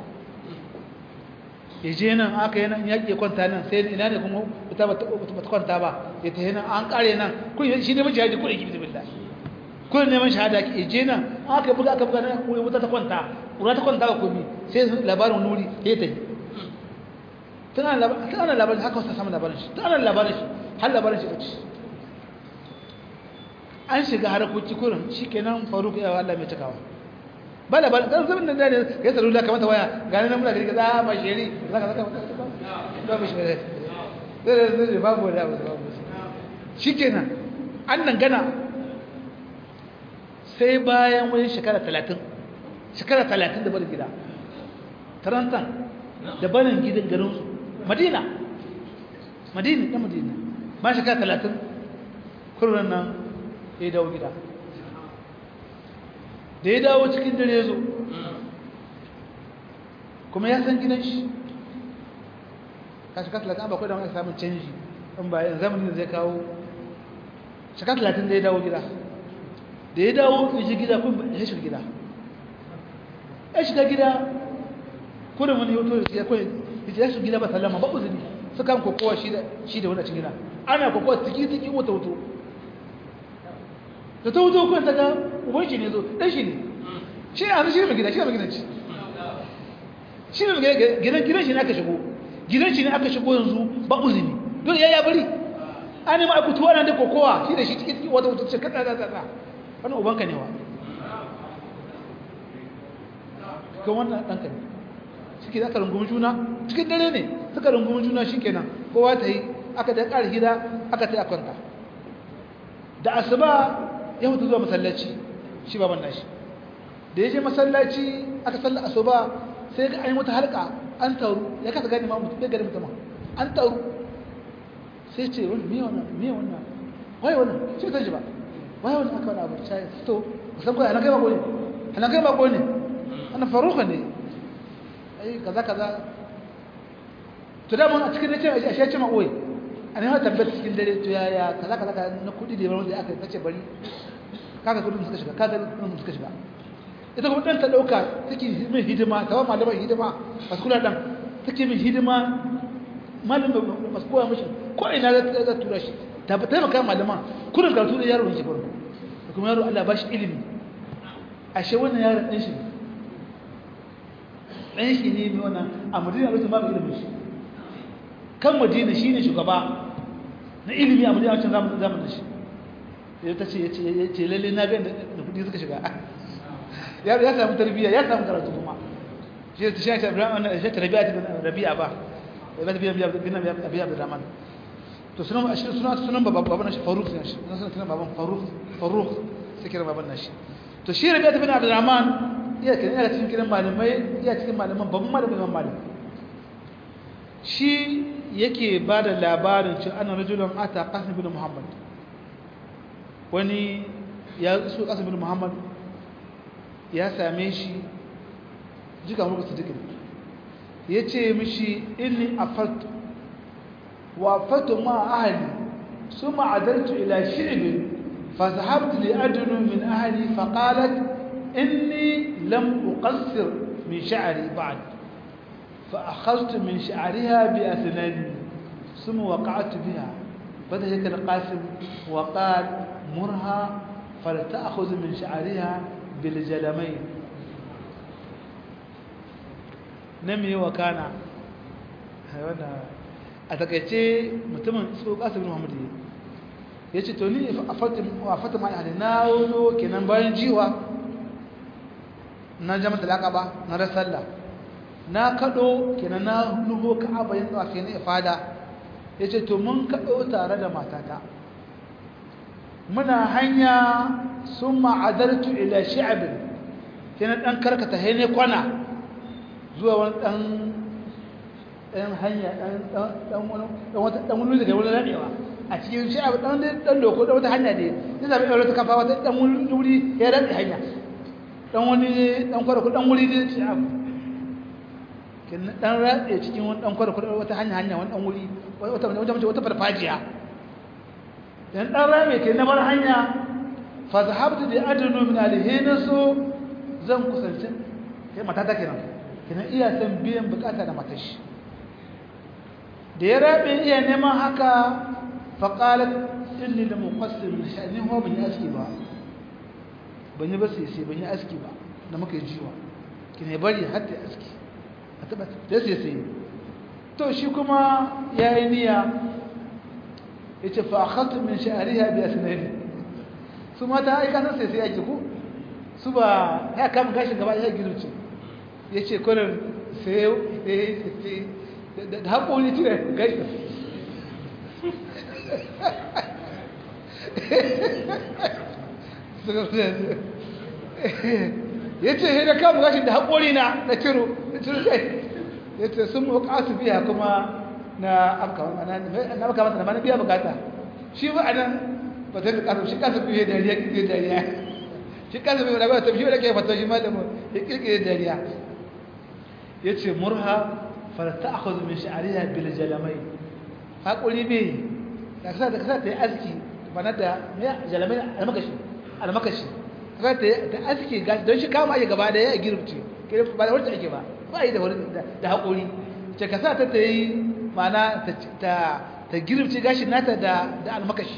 ya je nan aka yi nan yaƙi ya kwanta nan sai ina ne kuma ta ba ta kwanta ba ya ta nan an ƙare nan kun shi ne majihadi kun yi bismillah kun neman shahada ya je nan aka buga aka buga nan ko wuta ta kwanta wuta ta kwanta ba komi sai labarin nuri ya ta yi tana labarin haka wasu samun labarin shi tana labarin shi har labarin shi kaci an shiga harakoki kurin shi kenan faruk yawa Allah mai cikawa ba da ba dan zaman da ne ya tsaro da kamata waya gani nan muna gari za ba sheri zaka zaka ba ba sheri dai dai babu da babu shikenan an nan gana sai bayan wani shekara 30 shekara 30 da barin gida tarantan da barin gidan garin su madina madina da madina ba shekara 30 kurran nan ya dawo gida da ya dawo cikin dare zo kuma ya san gidan shi kashi ka talatin ba da wani samun canji in ba yin zamanin da zai kawo shaka talatin da ya dawo gida da ya dawo ya ji gida kun ya shiga gida ya shiga gida kudin wani hoto da ya kawai ya shiga gida ba sallama ba uzuri su kan kokowa shi da wani cikin gida ana kokowa tiki-tiki wata wuto da ta wuto kuwa ta ga uban shi ne zo ɗan shi ne shi ne a shi ne mai gida shi ne mai gidanci shi ne mai gidan gidan shi ne aka shigo gidan shi ne aka shigo yanzu ba uzini don ya ya bari an yi ma'aikutuwa na da kokowa shi da shi ciki ciki wata wata ce kaɗa da tsatsa wani ubanka ne wa kan wannan ɗanka ne suke da aka rungumi juna cikin dare ne suka rungumi juna shi kenan kowa ta yi aka ta ƙara hira aka ta yi a kwanta da asuba ya hutu zuwa masallaci shi baban nashi da ya je masallaci aka salla asuba sai ga an yi wata halka an taru ya kasa gani ma mutum bai gani mutum an taru sai ce wani miya wannan miya wannan waye wannan shi ta ji ba waye wannan aka wani abu sai to kusan kawai ana kai bako ne ana kai bako ne ana faruka ne ai kaza kaza to da mun a cikin nace a shi ce ma oye an yi tabbata cikin dare to yaya kaza kaza na kudi da yawan da aka tace bari kaga kudin suka shiga kaga kudin suka shiga ita kuma dan ta dauka take mai hidima ta ba malaman hidima masu kula dan take mai hidima malamin masu koya mishi ko ina za ta tura shi ta ba taimaka malaman kudin karatu da yaro yake farko kuma yaro Allah ba shi ilimi ashe wannan yaron dan shi dan shi ne mai wannan a madina lokacin babu ilimin shi kan madina shine shugaba na ilimi a madina wancan zamanin zamanin shi ya ta ce ya ce lalle na ga da kudi suka shiga ya ya samu tarbiyya ya samu karatu kuma shi ta shi ta Ibrahim wannan shi ta Rabi'a ta Rabi'a ba ya ba biya biya bin Abi Abdurrahman to sunan ashirin sunan sunan baban baban shi Faruk ne shi sunan sunan baban Faruk Faruk sai kira baban nashi to shi Rabi'a bin Abdurrahman iya kin iya cikin kiran malamai iya cikin malaman babban malamin Imam Malik shi yake ba da labarin cin ana rajulun ata qasim bin Muhammad wani ya su qasim bin Muhammad ya same shi jika mulku sidikin ya ce mishi inni afaltu wa afaltu ma ahli ثم عدلت إلى شعب فذهبت لأدنو من أهلي فقالت إني لم أقصر من شعري بعد فأخذت من شعرها بأثناني ثم وقعت بها فذهك القاسم وقال مرها فلتأخذ من شعرها بالجلمين نمي وكان a takaice mutumin su kasar muhammadu ya ce to ni a fatima ya na wuzo kenan bayan jiwa na jama talaka ba na rasalla na kaɗo kenan na nubo ka'aba yin tsawa kenan ifada ya ce to mun kaɗo tare da matata muna hanya sun ma'adartu ila shi'abin kenan ɗan karkata haine kwana zuwa wani ɗan ɗan hanya ɗan wani daga wani raɗewa a cikin shi abu ɗan ɗan loko ɗan wata hanya ne ya zaɓi ɗaure ta kafa wata ɗan wani wuri ya raɗe hanya ɗan wani ɗan kwarako ɗan wuri ne shi abu ɗan raɗe cikin wani ɗan kwarako wata hanya hanya wani ɗan wuri wata mace wata farfajiya dan ɗan rame ke na bar hanya fa zahabtu bi adnu min alhina so zan kusanci kai matata kenan kenan iya san biyan bukata da matashi da ya rabe iya neman haka faƙalar inni da muƙasir min sha'ani ho ban yi aski ba ban yi ba sai sai ban yi aski ba da muka yi jiwa ki ne bari har ta aski a taɓa ta sai sai to shi kuma ya yi niyya ya ce fa akhadtu min sha'riha bi asnani su mata ai kasan sai sai ake ku su ba ya kama gashin gaba ya girce ya ce kullum sai da haƙoli cire gaishe ya ce sai da kama gashi da haƙoli na na ciro na ciro kai ya ce sun muka su biya kuma na amka mata na mana biya bukata shi ba a nan ba ta fi kasu shi kasu biyu dariya kirkiri dariya shi kasu biyu da ba ta fi da ke fata shi malamu ya kirkiri dariya ya ce murha farta akwai min sha'ariya bil jalamai haƙuri bai da kasa da kasa ta yi aski bana da jalamai almakashi almakashi kasa ta aski gashi don shi kama ake gaba da ya girfce ba da wacce ake ba ba yi da wani da haƙuri ce kasa ta ta yi mana ta girfce gashi nata da almakashi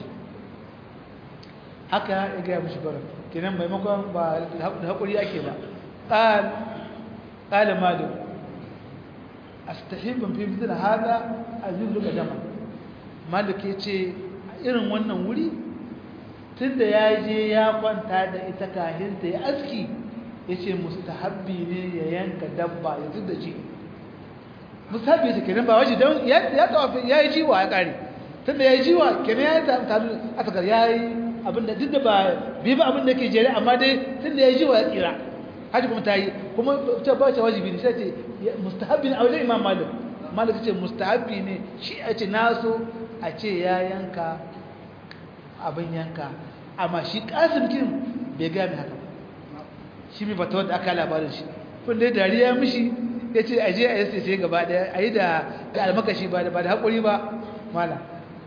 haka ya gaya mashi barin kenan maimakon ba da haƙuri ake ba ƙalin malin astahibin fi mitin hada a zuzzuka dama malik ya ce irin wannan wuri tun da ya je ya kwanta da ita kahinta ya aski ya ce mustahabbi ne ya yanka dabba ya zub da ji mustahabbi ya ce kenan ba waje don ya tawafi ya yi jiwa ya kare tun da ya yi jiwa kenan ya yi talu a takar ya yi abinda duk da ba bi ba abinda ke jere amma dai tun da ya yi jiwa ya tsira haji kuma ta yi kuma ta ba ta wajibi ne sai ce mustahabbi ne a wajen imam malik malik ce mustahabbi ne shi a ce naso a ce ya yanka abin yanka amma shi kasim kin bai ga mai haka shi mai fata wadda aka labarin shi kun dai dariya mishi ya ce a je a yi sai gaba daya a yi da almakashi ba da haƙuri ba mala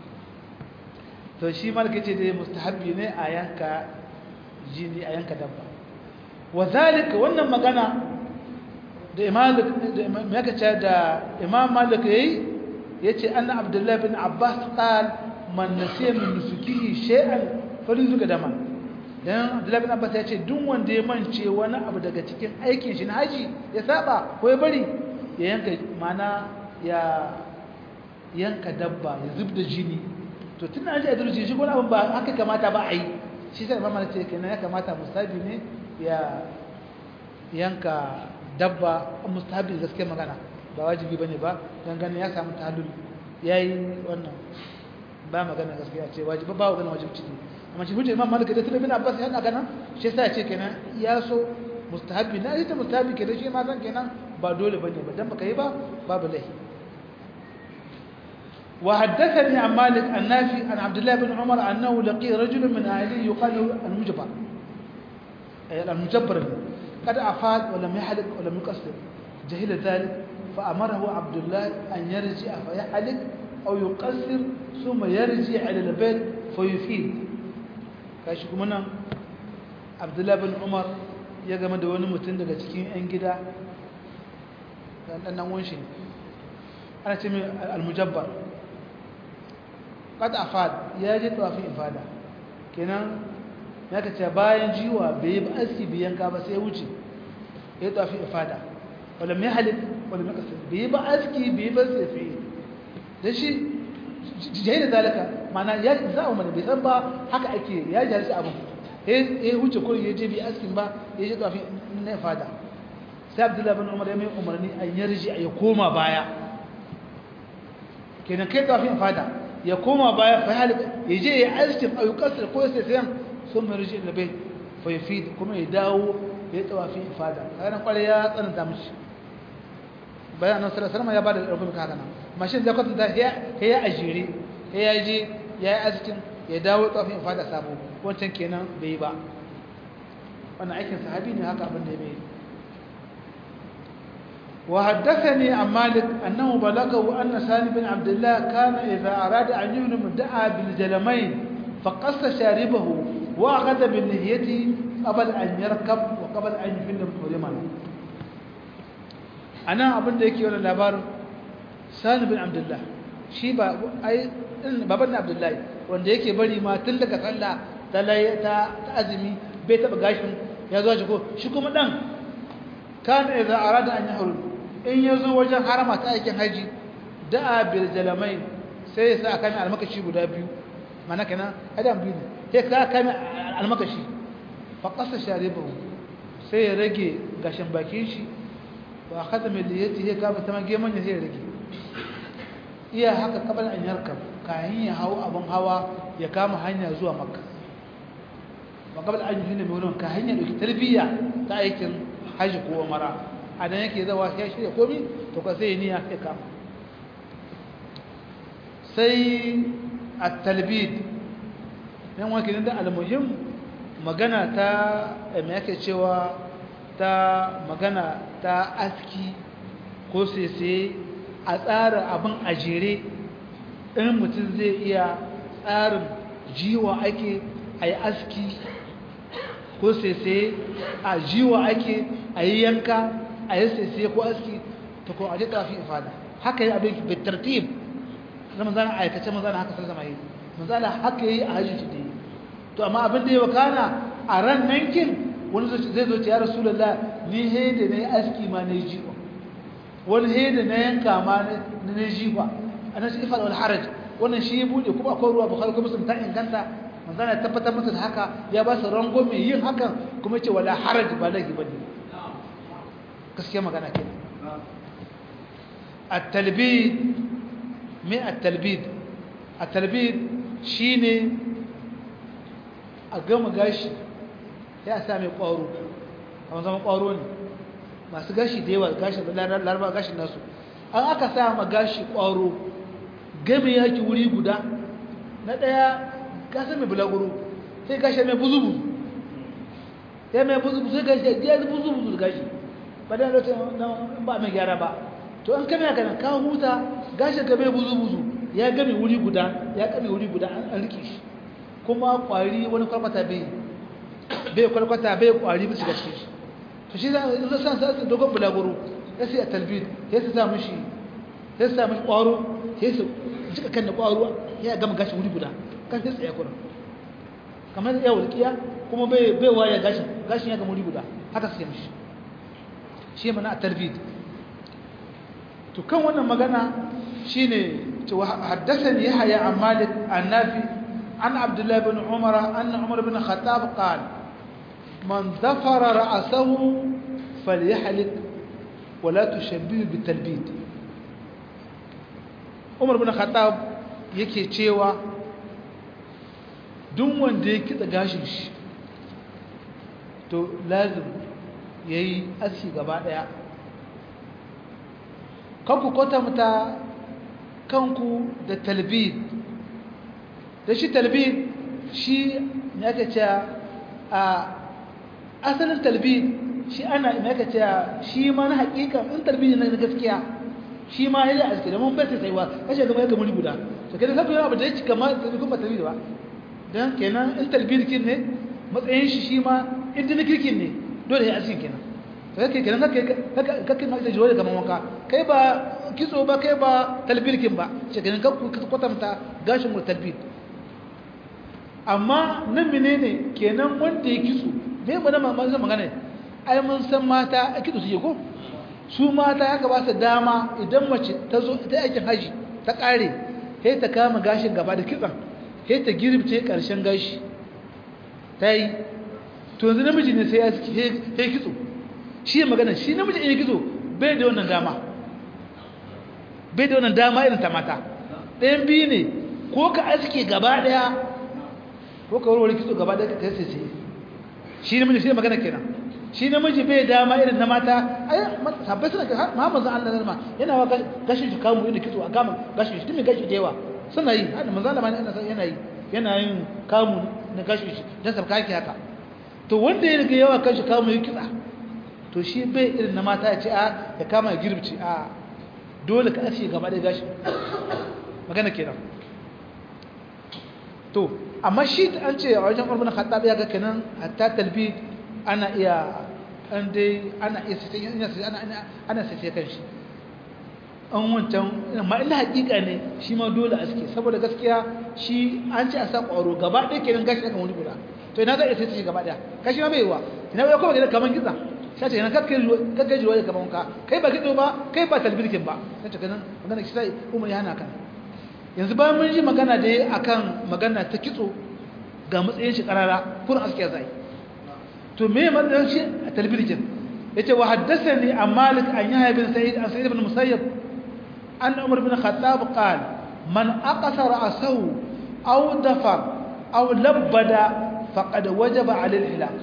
to shi malik ya ce dai mustahabbi ne a yanka jini a yanka dabba wa zalika wannan magana da imam da da imam malik yayi yace anna abdullahi bin abbas qal man nasiya min nusukihi shay'an falyuzuka dama dan abdullahi bin abbas yace duk wanda ya mance wani abu daga cikin aikin shi na haji ya saba ko ya bari ya yanka mana ya yanka dabba ya zubda jini to tun an ji adalci shi gona abin ba haka kamata ba a yi shi sai imam malik ce kenan ya kamata mustabi ne ya yanka dabba mustahabi gaske magana ba wajibi bane ba dan ganin ya samu tahlul yayi wannan ba magana gaskiya ce wajibi ba magana wajibi ciki amma shi hujja imam malik da tunda bin abbas yana ganin shi yasa ce kenan ya so mustahabi na ita mustahabi kenan shi ma san kenan ba dole bane ba dan baka yi ba babu lahi وحدثني عن مالك النافي عن عبد الله بن عمر انه لقي رجل من اهله يقال له المجبر المجبر قد أفاد ولم يحلق ولم يقصر جهل ذلك فأمره عبد الله أن يرجع فيحلق aw yuqassir thumma yarji ila al-bayt fa yufid kashi kuma nan Abdullah bin Umar ya game da wani mutum daga cikin 'yan gida dan dan wanshi ana ce mai al-mujabbar qad afad ya je tawafin ifada kenan ya kace bayan jiwa bai yi aski biyan ka ba sai ya wuce ya tawafin ifada wala mai halik wala mai kasar bai ba aski bai ba sai fi da shi jayi da zalika mana ya za a mana bai san ba haka ake ya jari abin ya wuce kurin ya je bai askin ba ya je tawafin na ifada sai abdullahi bin umar ya mai umarni a yarji a ya koma baya kenan kai tawafin ifada ya koma baya fa halik ya je ya askin ayyukansa ko sai sayan sun mai rijin da bai fa yafid kuma ya dawo ya tawafi ifada kaga kware ya tsananta mishi bayan nan sallallahu alaihi ya bada rubun kaga nan mashin da kwatanta ya ya ajire ya ya je ya yi askin ya dawo tawafi ifada sabo wancan kenan bai ba wannan aikin sahabi ne haka abin da ya bai وحدثني عن مالك أنه بلغه أن سالم بن عبد الله كان إذا أراد أن يهنم دعا بالجلمين فقص شاربه وأخذ بالنهية قبل أن يركب وقبل أن يفل محرما أنا أبن ديكي ولا لابار سالم بن عبد الله shi ba ai baban Abdullahi wanda yake bari ma tun daga sallah ta ta azumi bai taba gashin ya zo shi ko shi kuma dan kana idza arada an yahrum in yazo wajen harama ta aikin haji da'a bil jalamain sai ya sa kan almakashi guda biyu mana kenan adam biyu sai ka kan almakashi fa qasa sharibahu sai ya rage gashin bakin shi wa khatama liyati ya kama ta mage manya sai ya rage iya haka kabal an yarkab kayan ya hawo abun hawa ya kama hanya zuwa makka wa kabal an yi ne mai wurin ka hanya dauki tarbiyya ta aikin haji ko umara a nan yake zawa sai shirya komi to ka sai niyya sai kama sai at-talbid yan wake da al-muhim magana ta me yake cewa ta magana ta aski ko sai a tsara abin a jere in mutum zai iya tsarin jiwa ake a yi aski ko sai a jiwa ake a yi yanka a yi sai ko aski ta ko a ji tafi ifada haka yi abin bitartib na manzana aikace manzana haka sallama yi manzana haka yi a hajji da yi to amma abin da ya wakana a ran nankin wani zai zo ce ya rasulallah ni haida na yi aski ma na yi jiwa wani haida na yanka ma na yi jiwa a nan shi ifar wal haraj wannan shi ya buɗe kuma akwai ruwa bukhari kuma sun ta inganta manzana ya tabbatar musu da haka ya ba su rango mai yin hakan kuma ce wala haraj ba laifi ba ne gaskiya magana ke at-talbid me at-talbid at-talbid shine a gama gashi ya sa mai kwaro a zama kwaro ne masu gashi da yawa gashin laraba gashin nasu an aka sa ma gashi kwaro game yaki wuri guda na daya gasa mai bulaguro sai gashi mai buzubu ya mai buzubu sai gashi ya buzubu gashi ba da lokacin ba mai gyara ba to an kame haka ka huta gashin ka bai buzu buzu ya game wuri guda ya kame wuri guda an rike shi kuma kwari wani kwalkwata bai bai kwalkwata bai kwari bisa ga cikin shi to shi za a san sa dogon bulaguro ya sai a talbid ya sa mishi ya sa mishi kwaro ya sa jika kan da kwaro ya gama gashi wuri guda kan sai tsaye kurin kamar ya walƙiya kuma bai bai waya gashin gashin ya gama wuri guda haka sai mishi shi mana tarbid to kan wannan magana shine to haddathani yahya an malik an nafi an abdullah ibn umar anna umar ibn khattab qala man dhafara ra'sahu falyahlik wa la tushabbih bitalbid umar ibn khattab yake cewa duk wanda ya kitsa gashin shi to lazim ya yi aski gaba ɗaya kanku kwatanta kanku da talbid da shi talbid shi ya ce a asalin talbid shi ana ya ce shi ma na hakika in talbid na gaskiya shi ma ya aske da mun bai sai wa kashe gaba ya ga muri guda to kenan kafin abu da yake kamar kuma talbid ba dan kenan in talbid kin ne matsayin shi shi ma in din kirkin ne dole ya aske kenan to kake kenan kake kake ma da jiwa kamar wanka kai ba kitso ba kai ba talbid kin ba shi kenan ka kwatanta gashin mu talbid amma nan menene kenan wanda ya kitso me ba na mamman magana ai mun san mata a kitso su ko su mata ya gaba su dama idan mace ta zo ta aikin haji ta kare sai ta kama gashin gaba da kitsan sai ta girbce karshen gashi ta yi to yanzu namiji ne sai ya sai kitso shi magana shi namiji in ya kitso bai da wannan dama bai da wannan dama irin ta mata ɗayan biyu ne ko ka aske gaba ɗaya ko ka warware kitso gaba ɗaya ka sai sai shi namiji sai magana kenan shi namiji bai dama irin na mata ai sabbai suna Muhammad zan Allah zalma yana wa gashi shi kamu inda kitso a kama gashi shi tumi gashi da yawa suna yi hada manzo Allah yana yi yana yin kamu na gashi shi dan sabka yake haka to wanda ya riga yawa kashi kamu yi kitsa to shi bai irin na mata ya ce a ya kama ya girbci a dole ka ashe gaba da gashi magana kenan to amma shi an ce a wajen Umar bin Khattab ya ga kenan hatta talbid ana iya an dai ana iya sai ana ana sai kan shi an wancan amma ina hakika ne shi ma dole a suke saboda gaskiya shi an ce a sa ƙwaro gaba ɗaya kenan gashi akan wani guda to ina za a iya sai gaba ɗaya kashi ma bai yiwa ina bai kuma gidan kaman kitsa sai ce ina kakkai kakkai jiwa da kaman ka kai ba kitso ba kai ba talbirkin ba sai ce ganin magana shi sai umar ya hana kan yanzu bayan mun ji magana da akan magana ta kitso ga matsayin shi karara kun aske zai to me matsayin shi a talbirkin yace wa haddathani an malik an yahya bin sa'id an sa'id ibn musayyab an umar bin khattab qala man aqasa ra'sahu aw dafar aw labbada faqad wajaba 'ala al-hilaq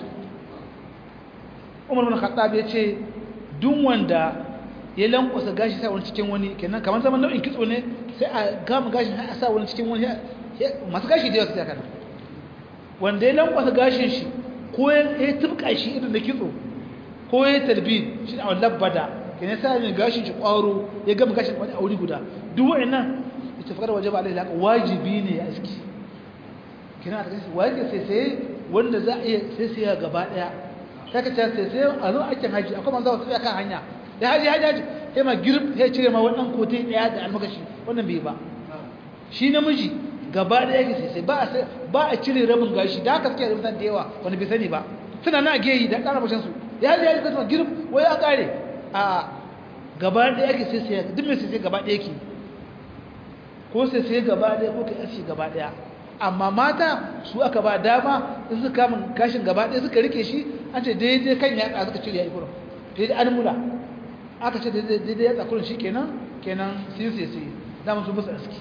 umar bin khattab yace duk wanda ya lankwasa gashi sai wani cikin wani kenan kamar zaman nau'in kitso ne sai a gama gashi a sa wani cikin wani masu gashi da yawa sai kana wanda ya lankwasa gashin shi ko ya tubka shi irin da kitso ko ya talbid shi a labbada kenan sai ne gashin shi kwaro ya gama gashin wani auri guda duk wa'annan ita fakar waje ba alaihi wajibi ne ya aski kenan a cikin wajibi sai sai wanda za a iya sai sai gaba daya sai ka ce sai sai a zo aikin haji akwai manzo wasu kan hanya da haji haji haji sai ma girb sai cire ma wannan kotai daya da almakashi wannan bai ba shi namiji gaba da yake sai sai ba a ba a cire rabin gashi da haka suke da mutane da yawa wani bai sani ba suna na geyi da ƙara bashin su ya ji ya ji kuma girb wai ya kare a gaba da yake sai sai duk mai sai sai gaba da yake ko sai sai gaba da ko kai ashi gaba daya amma mata su aka ba dama in suka kama gashin gaba daya suka rike shi an ce daidai kan ya suka cire ya yi kurum daidai an mula aka ce daidai ya tsakurin shi kenan kenan sai sai sai za mu su musu aski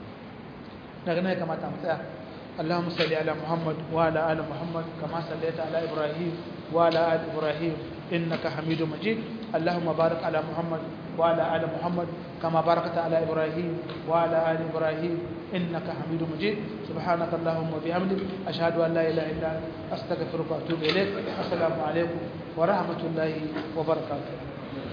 daga nan ya kamata mu tsaya اللهم صل على محمد وعلى ال محمد كما صليت على ابراهيم وعلى ال ابراهيم انك حميد مجيد اللهم بارك على محمد وعلى ال محمد كما باركت على ابراهيم وعلى ال ابراهيم انك حميد مجيد سبحانك اللهم وبحمدك اشهد ان لا اله الا انت استغفرك واتوب اليك السلام عليكم ورحمه الله وبركاته